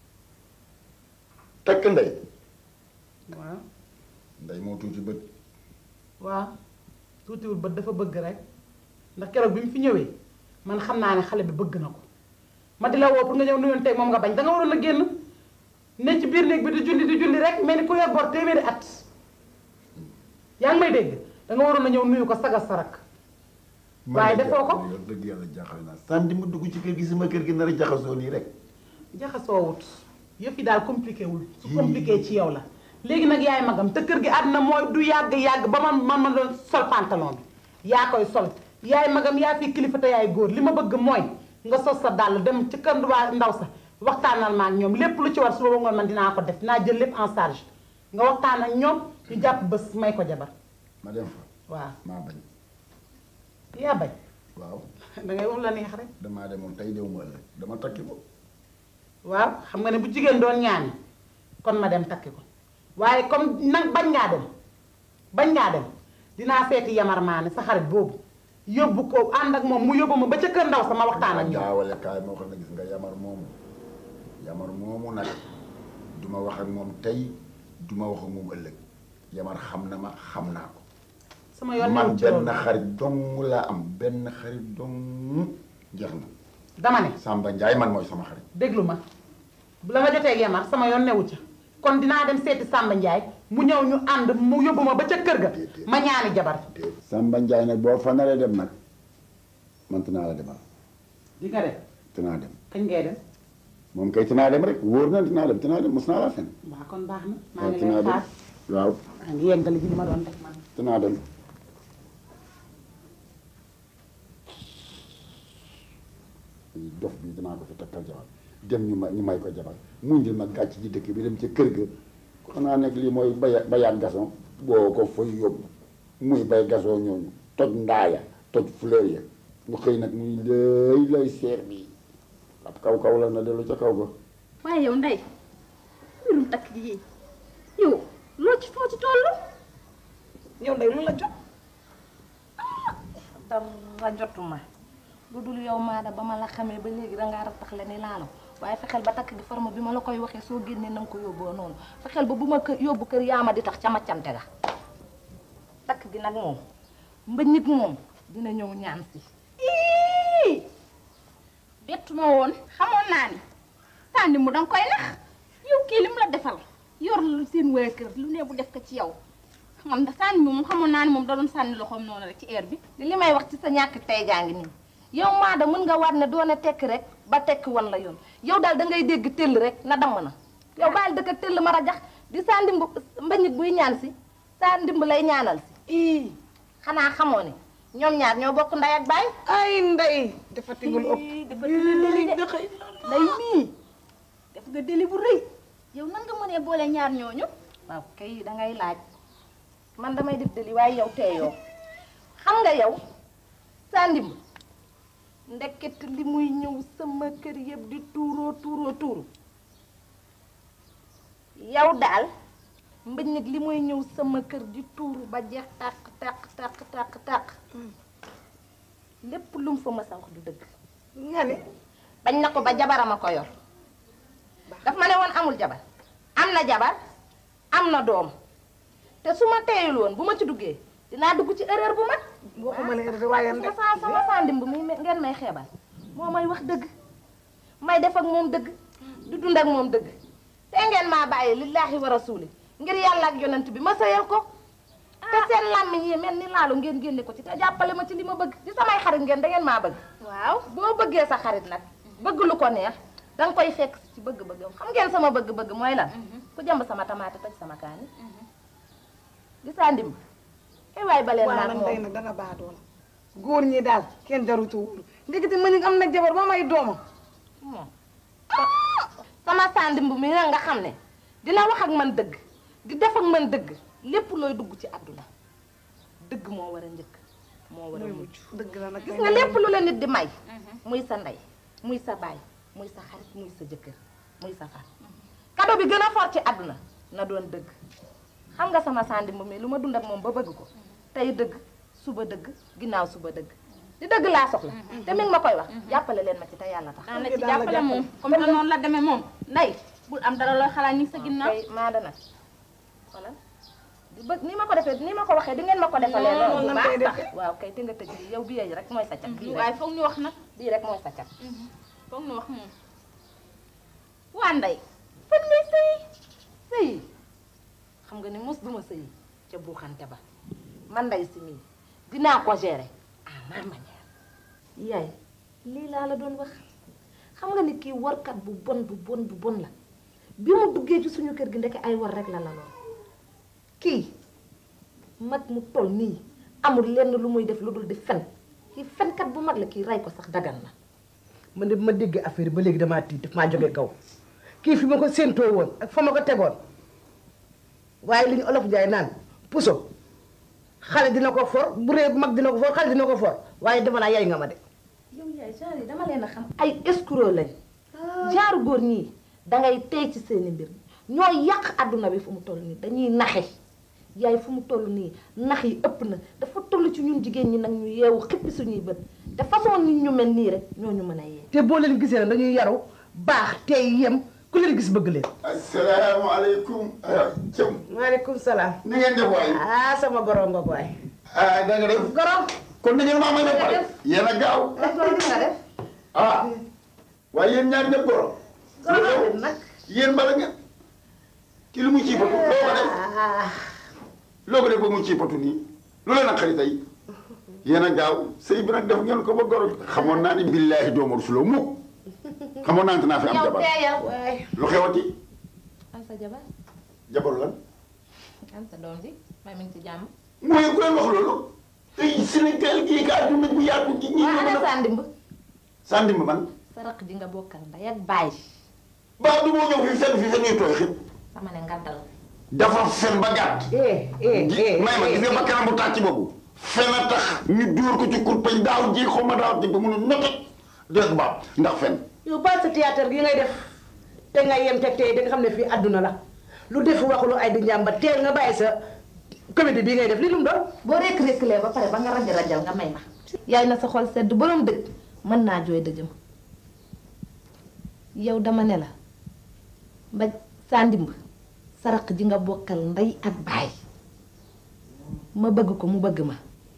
takk ndey waaw ndey moo tuuti bët waaw tuutiwul ba dafa bëgg rek ndax keroog bi mu fi ñëwee man xam naa ne xale bi bëgg na ko ma di la woo pour nga ñëw nuyoon tey moom nga bañ da nga waroon a génn ne ci biir néeg bi di julli di julli rek mel ni ku yor bor téeméeri at yaa ngi may dégg da nga waroon a ñëw nuyu ko sagal sarak waaye defoo ko yow dëgg yàlla jaaxal naa sànni ma dugg ci kër gi sama kër gi nar a jaxasoo nii rek jaxasoowut yëf yi daal compliqué wul su compliqué ci yow la léegi nag yaay magam te kër gi àdduna mooy du yàgg yàgg ba man man ma doon sol pantalon bi yaa koy sol yaay magam yaa fi kilifa te yaay góor li ma bëgg mooy nga sos sa dàll dem ci kër waa ndaw sa waxtaanal ma ak ñoom lépp lu ci war su booba ngoon man dinaa ko def dinaa jël lépp en charge nga waxtaan ak ñoom ñu jàpp bés may ko jabar ma dem fa waaw maa bañ yaa bañ waaw da ngay wax la neex rek damaa demoon tey dew ma ëllëg dama takki ko waaw xam nga ne bu jigéen doon ñaani kon ma dem takki ko waaye comme nag bañ ngaa dem bañ ngaa dem dinaa seeti yamar maane sa xarit boobu yóbbu ko ànd ak moom mu yóbbu ma ba ca kër ndaw sama waxtaan ak ñoom jaawale kaay moo xam ne gis nga yamar moomu yamar moomu nag duma wax ak moom tey duma wax ak moom ëllëg yamar xam na ma xam naa ko sama yoon man ñëw ci loolu benn xarit dong laa am benn xarit dong jeex na dama ne Samba Ndiaye man mooy sama xarit déglu ma bu la nga jotee ak yamar sama yoon newu ca kon dinaa dem seeti Samba Ndiaye mu ñëw ñu ànd mu yóbbu ma ba ca kër ga ma ñaani jabar Samba Ndiaye nag boo fa naree dem nag man tinaa la demal di nga dem tinaa dem kañ ngay dem moom kay tinaa dem rek wóor na tinaa dem tinaa dem mos naa laa fen waaw kon baax na maa waaw ngi tinaa lay dem xaar waaw maa ngi yeggali ji li ma doon def man tinaa dem dof bi dinaa ko fi takkal jabar dem ñu may ñu may ko jabar mu indil ma gàcc ji dëkk bi dem ca kër ga xanaa nekk lii mooy baya bayaat gason boo ko fa yóbbu muy bay gason ñooñu toj ndaaya toj fleur ya mu xëy nag muy lay lay seer bi ab kaw kaw la na dellu ca kaw ga waaye yow ndey mbirum takk gi yow loo ci foo ci toll yow day lu la jot dara jotuma lu dul yow maada ba ma la xamee ba léegi dangaa rattax le ni laalo waaye fexeel ba takk gi forme bi ma la koy waxee soo génnee na nga ko yóbboo noonu fexeel ba bu ma kër yóbbu kër yaama di tax ca maccante ga takk gi nag moom mba nit moom dina ñëw ñaan si ii bettu ma woon xamoon naa ni sànni mu danga koy nax yow kii li mu la defal yor seen waa kër lu ne bu def ko ci yow man da sànni bi moom xamoon naa ni moom da doon sànni loxoom noonu rek ci air bi li may wax ci sa ñàkk tey gaa ngi nii yow maada mën nga waat ne doone tekk rek ba tekk wan la yoon yow daal da ngay dégg tëll rek na damm na yow bàyyil dëkk tëll ma rajax di saa ndimb mbañit buy ñaan si saa ndimb lay ñaanal si ii xanaa xamoo ne ñoom ñaar ñoo bokk nday ak baay ay ndey dafa tigul ëpp dafa deli de lay mii def nga deli bu rëy yow nan nga mënee boole ñaar ñooñu waaw kay da ngay laaj man damay def deli waaye yow teeyoo xam nga yow saa ndimb ndeket li muy ñëw sama kër yëpp di tuuroo tuuroo tuuru yow daal mbëññig li muy ñëw sama kër di tuuru ba jeex tàq tàq tàq tàq tàq lépp lu mu fa mës a wax du dëgg nga ni bañ na ko ba jabarama ko yor daf ma ne woon amul jabar am na jabar am na doom te su ma teeyul woon bu ma ci duggee dinaa dugg ci erreur bu mag waxuma la erreur waaye sama saa sama saa ndimb mi ngeen may xeebal moo may wax dëgg may def ak moom dëgg du dund ak moom dëgg te ngeen maa bàyyi lillaahi wa rasuuli ngir yàlla ak yonent bi ma sëyal ko te seen làmmiñ yi mel ni laalu ngeen génne ko ci te jàppale ma ci li ma bëgg di samay xarit ngeen da ngeen maa bëgg waaw boo bëggee sa xarit nag bëgg lu ko neex danga koy fekk ci bëgg-bëggam xam ngeen sama bëgg-bëgg mooy lan ku jëmb sama tamaate toj sama kaani gisaa ndimb eh waay baleen waaw naag man tey moom nag danga baax doon góor ñi daal kenn jarutu wóolu ndekete ma ñu am na jabar ba may doomam moom sama sandimb mi nga xam ne dina wax ak man dëgg di def ak man dëgg lépp looy dugg ci àdduna dëgg moo war a njëkk moo war a mujj dëgg la nag gis nga lépp lu la nit di may muy sa ndey muy sa baay muy sa xarit muy sa jëkkër muy sa far kado bi gën a fort ci àdduna na doon dëgg xam nga sama sandimb mi lu ma dund ak moom ba bëgg ko tey dëgg suba dëgg ginnaaw suba dëgg di dëgg laa soxla te mi ngi ma koy wax jàppale leen ma ci te yàlla tax daan la ci jàppale moom comme que noonu la demee moom nday bul am dara looy xalaat ñi sa ginnaaw kay maa dana wala di bëgg ni ma ko defee ni ma ko waxee di ngeen ma ko defalee noonu loolu bu lañ koy baax sax defee. waaw kay te nga tëj yow bi yooyu rek mooy sa cat bii waaye foog ñu wax nag lii rek mooy sa cat foog nu wax moom waa ndey fan ngay sëy sëy xam nga ni mos duma sëy ca buuxante ba man nday si mii dinaa ko gérer à ma manière yaay lii laa la doon wax xam nga ni kii warkat bu bon bu bon bu bon la bi mu duggee ci suñu kër gi ndeke ay war rek la la lool kii mag mu toll nii amul lenn lu muy def lu dul di fen kii fenkat bu mag la kii rey ko sax dagan na man de bi ma déggee affaire yi ba léegi damaa tiit daf maa jóge kaw kii fi ma ko séentoo woon ak fa ma ko tegoon waaye li ñu olof jaay naan puso xale dina ko for bu ree mag dina ko for xale dina ko for waaye dama naa yaay nga ma de yow yaay genre yi dama leen a xam ay escroc lañ genre góor ñii dangay tey ci seeni mbir ñoo yàq àdduna bi fu mu toll nii dañuy naxe yaay fu mu toll nii nax yi ëpp na dafa toll ci ñun jigéen ñi nag ñu yeewu xippi suñuy bët te façon nit ñu mel nii rek ñoo ñu mën a yee te boo leen gisee nag dañuy yaru baax tey yem ku leen gis bëgg leen asalaamaaleykum. Thiam. maaleykum salaam na ngeen def waay. ah sama goro nga waay ah da nga def. goro kon da ngeen maa may ba pare. yéen a gaaw. goro nga def ah. waaye yéen ñaar ñëpp goro. goro nag yéen bala ngeen. ci lu mu ciy patu loo ko def. loo ko def ba mu ciy patu nii. lu leen a xarit tey. yéen a gaaw sëy bi nag def ngeen ko ba goro. xamoon naa ni billaahi doomu rasuloo mukk. xamoon naa ne dinaa fi am yow jabar. teeyal lu xewati. am sa jabar jabaru lan. am sa doom ji may mi ngi ci jàmm mooy ku leen wax loolu. tey Sénégal gii ka àdduna bu yaatu gi ñii waa ñoo ana mën a. sandimb sànni ma man. sa raq ji nga bokkal ndey ak baay baax du moo ñëw fi fenn fi fenn ñuy tooy xib. sama ne nga dal dafa fen ba gàtt. eh eh gi eh may ma gis nga ba kanam bu tàcc boobu. fen a tax ñu dóor ko ci kurpañ daaw ji xaw ma daaw ji ba mun a noté. dégg nga ndax fen. yow baal sa théâtre gi ngay def te nga yem te tey da nga xam ne fii àdduna la lu def wax lu ay di njàmba teel nga bàyyi sa comédie bii ngay def li lu mu doon boo rekk rekkalee ba pare ba nga raj rajal nga may ma yaay na sa xol sedd borom dëgg mën naa jooy dëjëm yow dama ne la ba saa ndimb saraq ji nga bokkal ndey ak baay ma bëgg ko mu bëgg ma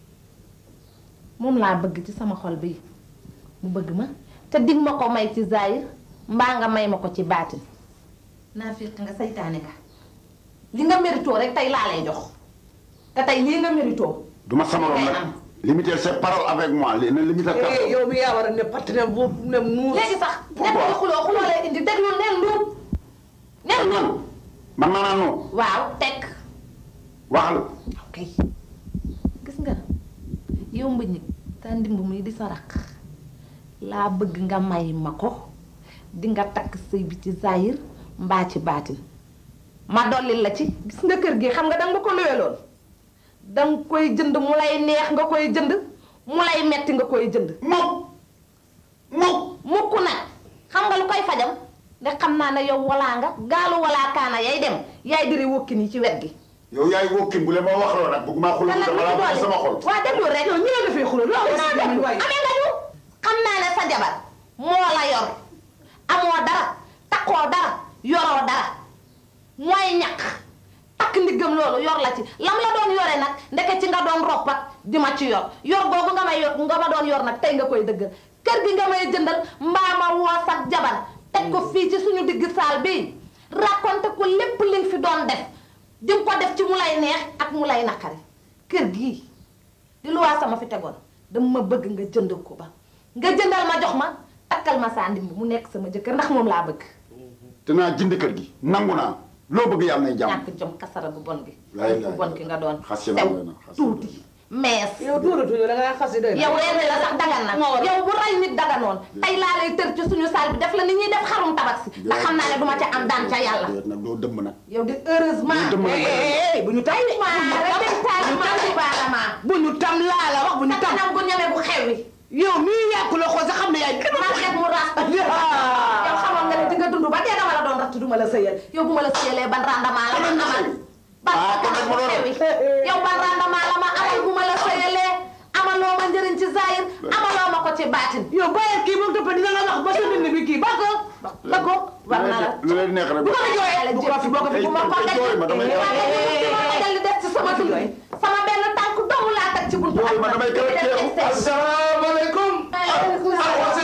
moom laa bëgg ci sama xol bi mu bëgg ma te dig ma ko may ci zaahir mbaa nga may ma ko ci baatin naa fiq nga saytaane nga li nga méritoo rek tey laa lay jox te tey lii nga méritoo du ma sama rom nag. limiter ses paroles avec moi li na limiter eh kàddu. yow mi yaa war a ne partenaire bu ne muus léegi sax Pourquoi? nekk di xuloo xuloo lay indi déglu neen luut neen luut man man naa noonu. waaw teg waxal. ok gis nga yow mbëñ sa ndimb muy di sa raq laa bëgg nga may ma ko di nga takk sëy bi ci zaahir mbaa ci baatin ma dolli la ci gis nga kër gi xam nga danga ko luweloon danga koy jënd mu lay neex nga koy jënd mu lay metti nga koy jënd mukk mukk. mukk nag xam nga lu koy fajam ndax xam naa ne yow walaa nga gaalu walaa kaana yay dem yaay diri wokki nii ci wet gi yow yaay wokkin bu leen ma wax loolu nag bëgg maa xuloo te nag dama lu laa ci bëgg sama xol. dolli waa déglu rek yow ñu ne dafay xuloo loolu non déglu waay amee nga ñu xam naa ne sa jabar moo la yor amoo dara takkoo dara yoroo dara mooy ñàkk takk ndiggam loolu yor la ci lam la doon yore nag ndeke ci nga doon roppat di ma ci yor yor boobu nga may yor nga ma doon yor nag tey nga koy dëggal kër gi nga may jëndal mbaa ma woo sax jabar teg ko fii ci suñu digg saal bii raconté ko lépp li nga fi doon def di nga ko def ci mu lay neex ak mu lay naqari kër gii di lu waa sama fi tegoon dama ma bëgg nga jënd ko ba nga jëndal ma jox ma takkal ma saa ndimb mu nekk sama jëkkër ndax moom laa bëgg dinaa jënd kër gi nangu naa loo bëgg yàlla nay jàmm. ñàkk jom kasara bu bon gi Laay bu laay. bon ki nga doon Xas ci la sew doy na, xas ci la tuuti mees yow dóoratuñu da nga xas yi doy na yow leen la sax dagan na yow bu rey nit daganoon tey laa lay tër ci suñu saal bi def la ni ñuy def xarum tabax si ndax xam naa ne duma ca am daan ca yàlla déet nag doo dëmm nag. yow di heureusement doo dëmm nag. eh bu ñu tay de bu ñu tam laa la wax bu ñu sa tam kanam gu ñeme bu xewi yow mii yàqu la xool sa xam ne yaay kenn maa xeet mu ras yow xamoon nga ne di nga dund ba dee dama la doon ratt duma la sëyal yow bu ma la sëyalee ban rendement la ma amal ban Ah, kon nag ma doon- xewi yow ban rendement la ma amal bu ma la sëyalee amaloo ma njëriñ ci zahir amaloo ma ko ci baatin yow bàyyil kii moom topp dina la wax ba sa dund bi kii ba ko ba ko war na la lu leen neex rek. bu ko la jooyee bu ko fi boo ko fi bu ma ko Ay, daj jooy ma damay- ma dal li des ci sama dund sama benn tànk dong laa teg ci buntu Jooy ma damay kër ak teew. asalaamaaleykum. Waaleykum salaam.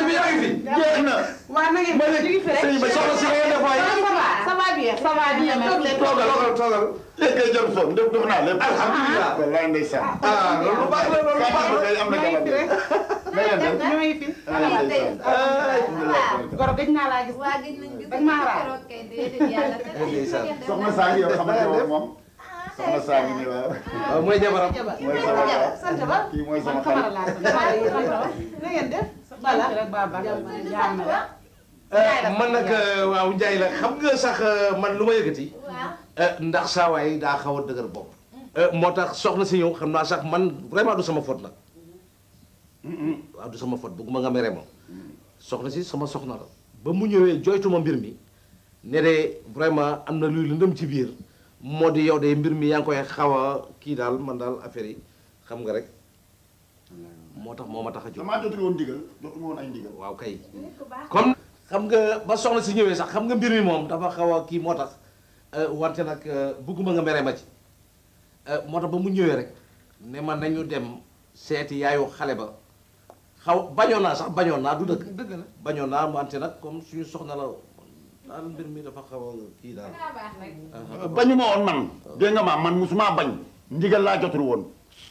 waa na ngeen ma ne ñu ngi fi rek. sëñ bi soxna si ngeen def waay. ça va ça va bien ça va bien toog leen. toogal toogal toogal léegi kay jël soom def def naa lépp alhamdulilah. wallaay ndeysaan ah loolu baax na loolu baax na. kay am na jabar de na ngeen def ñoo ngi fi. ah ndeysaan goro gëj naa laa gis. waa gëj nañ gis Dag maa raar. keroog kay déedéet yàlla te ndeysaan. soxna saa ngi yow xamante ne moom soxna saa ngi nii waaw waaw mooy jabaram. mooy sama jabar sant ba. kii mooy sama man Camara xarit laa sant. sant ba. na ngeen def. bala rek baba. jaam na rek. man nag waaw Ndiaye la xam nga sax man lu ma yëkkati. waaw ndax saa waay daa xaw a dëgër bopp. moo tax soxna si ñëw xam naa sax man vraiment du sama faute nag. waaw du sama faute bëgguma nga mere ma. soxna si sama soxna la. ba mu ñëwee joytuma mbir mi ne de vraiment am na luy lëndëm ci biir moo di yow de mbir mi yaa ngi koy xaw a kii daal man daal affaire yi xam nga rek moo tax moo ma tax a jóg. damaa jotul woon ndigal jotuma woon ay ndigal waaw kay comme xam nga ba soxna si ñëwee sax xam nga mbir mi moom dafa xaw a kii moo tax wante nag bëgguma nga mere ma ci moo tax ba mu ñëwee rek ne ma nañu dem seeti yaayu xale ba xaw bañoon naa sax bañoon naa du dëgg dëgg la. bañoon naa wante nag comme suñu soxna la daal mbir mi dafa xaw a kii daal daa baax rek bañu ma woon man dégg nga ma man musuma bañ ndigal laa jotul woon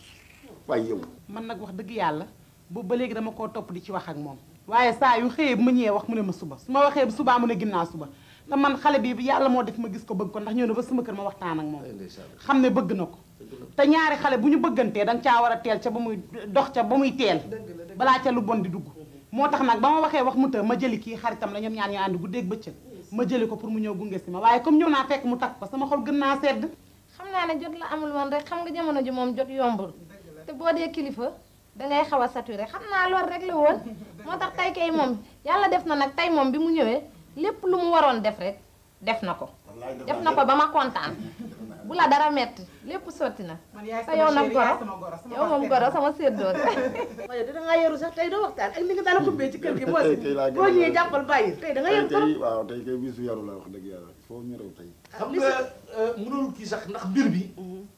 waaye yow man nag wax dëgg yàlla boobu ba léegi dama koo topp di ci wax ak moom waaye saa yu xëyee bu ma ñëwee wax mu ne ma suba su ma waxee subaa mu ne ginnaaw suba te man xale bi yàlla moo def ma gis ko bëgg ko ndax ñëw na ba sama kër ma waxtaan ak moom ndeysaan xam ne bëgg na ko te ñaari xale bu ñu bëggantee danga caa war a teel ca ba muy dox ca ba muy teel balaa ca lu bon di dugg moo tax nag ba ma waxee wax mu të ma jëli kii xaritam la ñoom ñaar ñu ànd guddeeg bëccëg ma jëli ko pour mu ñëw gunge si ma waaye comme ñëw naa fekk mu takk ko sama xol gën naa sedd xam naa ne jot la amul woon rek xam nga jamono ji moom jot yombul te boo dee kilifa dangay xaw a saturé xam naa loolu rek la woon moo tax tey kay moom yàlla def na nag tey moom bi mu ñëwee lépp lu mu waroon def rek def na ko def na ko ba ma kontaan bu la dara metti lépp sotti na te yow nag goro yow moom goro sama séddoo waaye da ngaa yaru sax tey doo waxtaan ak ni nga daal xumbee ci kër gi moo Tey- tey laa gën a boo ñëwee yaru. jàppal bàyyi tey da nga tey yaru trop kay waaw tey kay bisu yaru la wax dëgg yàlla foo ñu rew tey xam nga mënul kii sax ndax mbir bi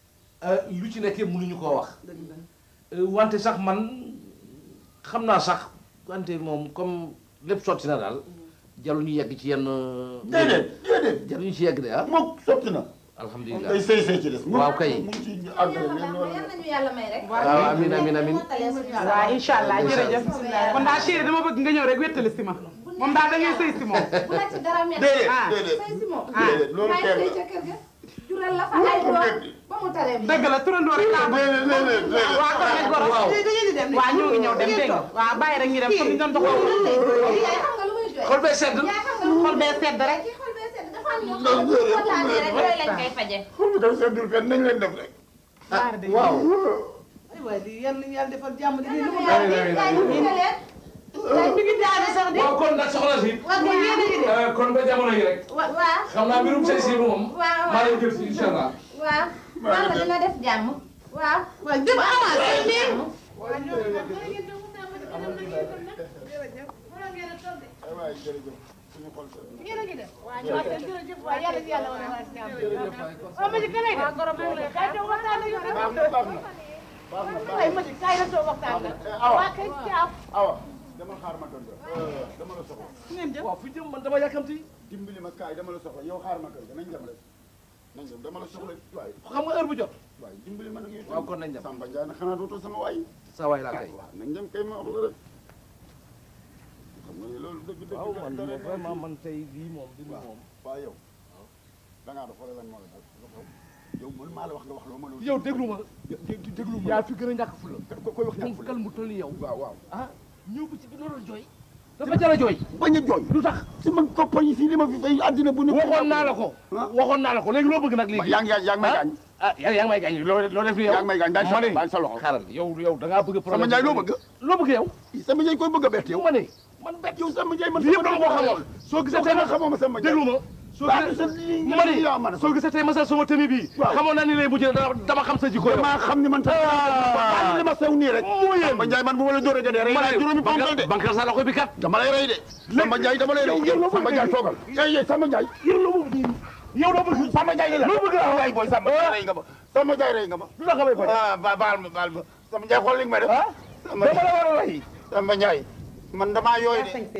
lu ci nekkee mënuñu koo wax wante sax man xam naa sax wante moom comme lépp sotti na daal jarul ñu yegg ci yenn déedéet déedéet jarul ñu ci yegg de ah moom sotti na alhamdulilah tey sëy sëy ci des waaw kay mu ngi ci àggale yàlla mais baax na noonu yal nañu yàlla may rek waaw amin amin amin waaw incha allah jërëjëf kon daal chéri dama bëgg nga ñëw rek wéttali si ma moom daal da ngay sëy si moom bu la ci dara metti déedéet ah. déedéet say si moom déedéet loolu may teel sëy la ca kër ga jural la fa ay doom ba mu taree mi dëgg la turandoo rek laa bëgg déedéet déedéet déedéet waa kon nag goro waaw. waaw ñoo ngi ñëw dem dégg nga waaw bàyyi rek ñu dem comme ñu doon doxoo yaay xam nga lu muy jooy xol bee sedd yaay xam nga lu xol bee sedd rek kii xol bee sedd dafa am ñoo xam ne bu kontaanee rek yooyu lañ koy faje xol bi dafa seddul fenn nañ leen def rek waaw ay waay lii yal nañu yàlla defal jàmm di yal lu na mu yàlla yaay ñu gunge leen yaay mi ngi daane sax di waaw kon nag soxna si waaw kon yéen a ngi de kon ba jamono yi rek waaw xam naa mbirum sëy si moom waaw maa lay jël si incha allah waaw yàlla dina def jàmm waaw waaw jëm avancé nii ay waay jërëjëf suñu xol sedd baax na baax na baax na awa awa dama xaar ma kër ga dama la soxla waaw fu jëm man dama yàkkamti dimbali ma kaay dama la soxla yow xaar ma kër ga nañ dem rek nañ dem dama la soxla waaye xam nga heure bu jot waaye dimbali ma nag yow waaw kon nañ dem Samba Ndiaye na xanaa dootoo sama waay sa waay laa kay waaw nañ dem kay ma wax la rek xam nga loolu dëgg dëgg waaw man dara- moom vraiment man tey lii moom bi moom waaw yow da ngaa def wala lan moo la dal lu xew yow man maa la wax nga wax loo ma loolu yow déglu ma déglu ma yaa fi gën a ñàkk fula ko koy wax ñàkk moom kal mu toll yow waaw waaw ah ñëw ba ci bi loolu jooy dafa jar a jooy bañ a jooy lu tax si man compagnie fii li ma fi fay àddina bu ne waxoon naa la ko waxoon naa la ko léegi loo bëgg nag léegi yaa ngi yaa ngi may gaañ ah yaa yaa ngi may gaañ loo loo def ni yow yaa ngi may gaañ daal sa ma ne daal sa loxo xaaral yow yow da ngaa bëgg sama problème njaay loo bëgg loo bëgg yow sama njaay koy bëgg a bett yow ma ne man bet yow sama njaay man lii yëpp dama ko xamoon soo gisee tey ma xamoo ma sama njaay déglu ma soo Baax gisee na sa lii ma ne yaa man soo gisee tey ma sa sama tëmi bii Waaw. xamoon naa ni lay mujjee dama dama xam sa jikko yow maa xam ni man sax Ah. li ma sew nii rek moo yéen sama njaay man bu ma la dóoree jëlee rey ma naa ne juróomi ponkal de bankal sa loxo bi kat dama lay rey de sama njaay dama lay rey sama njaay toogal eh eh sama njaay yow loo bëgg yow loo bëgg sama njaay la loo bëgg la njaay booy sama njaay rey nga ma sama njaay rey nga ma lu tax nga may ko ah ba baal ma baal ma sama njaay xool li nga may def sama dama la war a rey sama njaay man damaa yooy de sañ se lii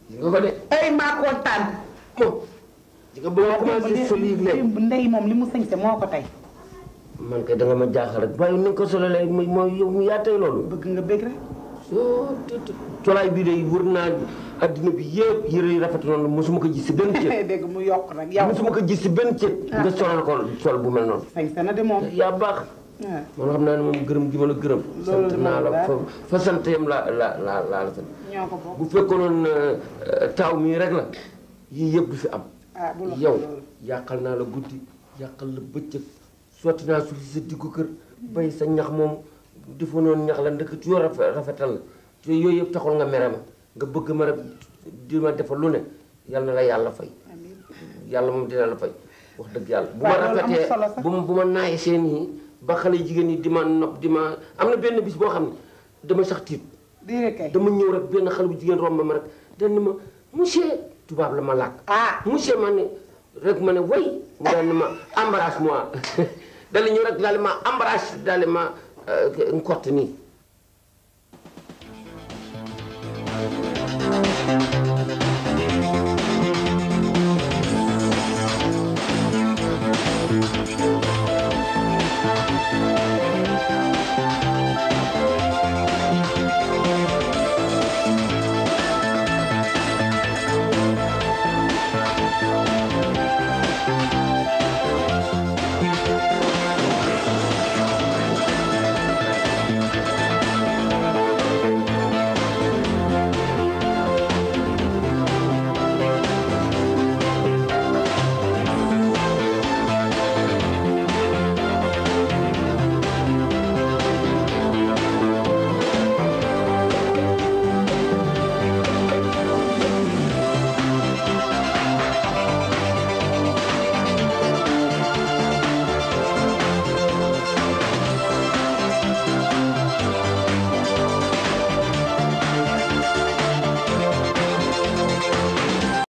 gis nga ko de ay maa kontaan moom di nga bëgg a commencé sol yi léegi démb ndey moom li mu sañse moo ko tey man kay da nga ma jaaxal rek waaye ni nga ko sololee mooy mooy yow yaa tey loolu bëgg nga bëgg rek colaay bii de wër naa addina bi yëpp yëre yi rafet noonu mosuma ko gis si benn cër dégg mu yokk nag yow mosuma ko gis si benn cër nga solal ko sol bu mel noonu sañse na de moom yaa baax man xam naa ne moom gërëm gi ma la gërëm sant naa la fa fa sant yam la la la la la sant ñoo ko bokk bu fekkoon taw mii rek la yii yëpp du fi am ah bu la yow yàqal naa la guddi yàqal la bëccëg sotti naa suuf si sa diggu kër bay sa ñax moom defa noonu ñax la ndëkk yoo rafet rafetal la te yooyu yëpp taxul nga mere ma nga bëgg ma rek di ma defal lu ne yàlla na la yàlla fay yàlla moom dina la fay wax dëgg yàlla bu ma waaw loolu amul rafetee solo sax. bu ma bu ma naayee seen yi ba xale jigéen yi di ma nopp di ma am na benn bis boo xam ne dama sax tiit di kay dama ñëw rek benn xale bu jigéen romb ma rek dañ ne ma monsieur tubaab la ma làkk ah monsieur ma ne rek ma ne way mu daal ne ma embrasse moi dal ñëw rek daal di ma embrasse daal di ma nkott nii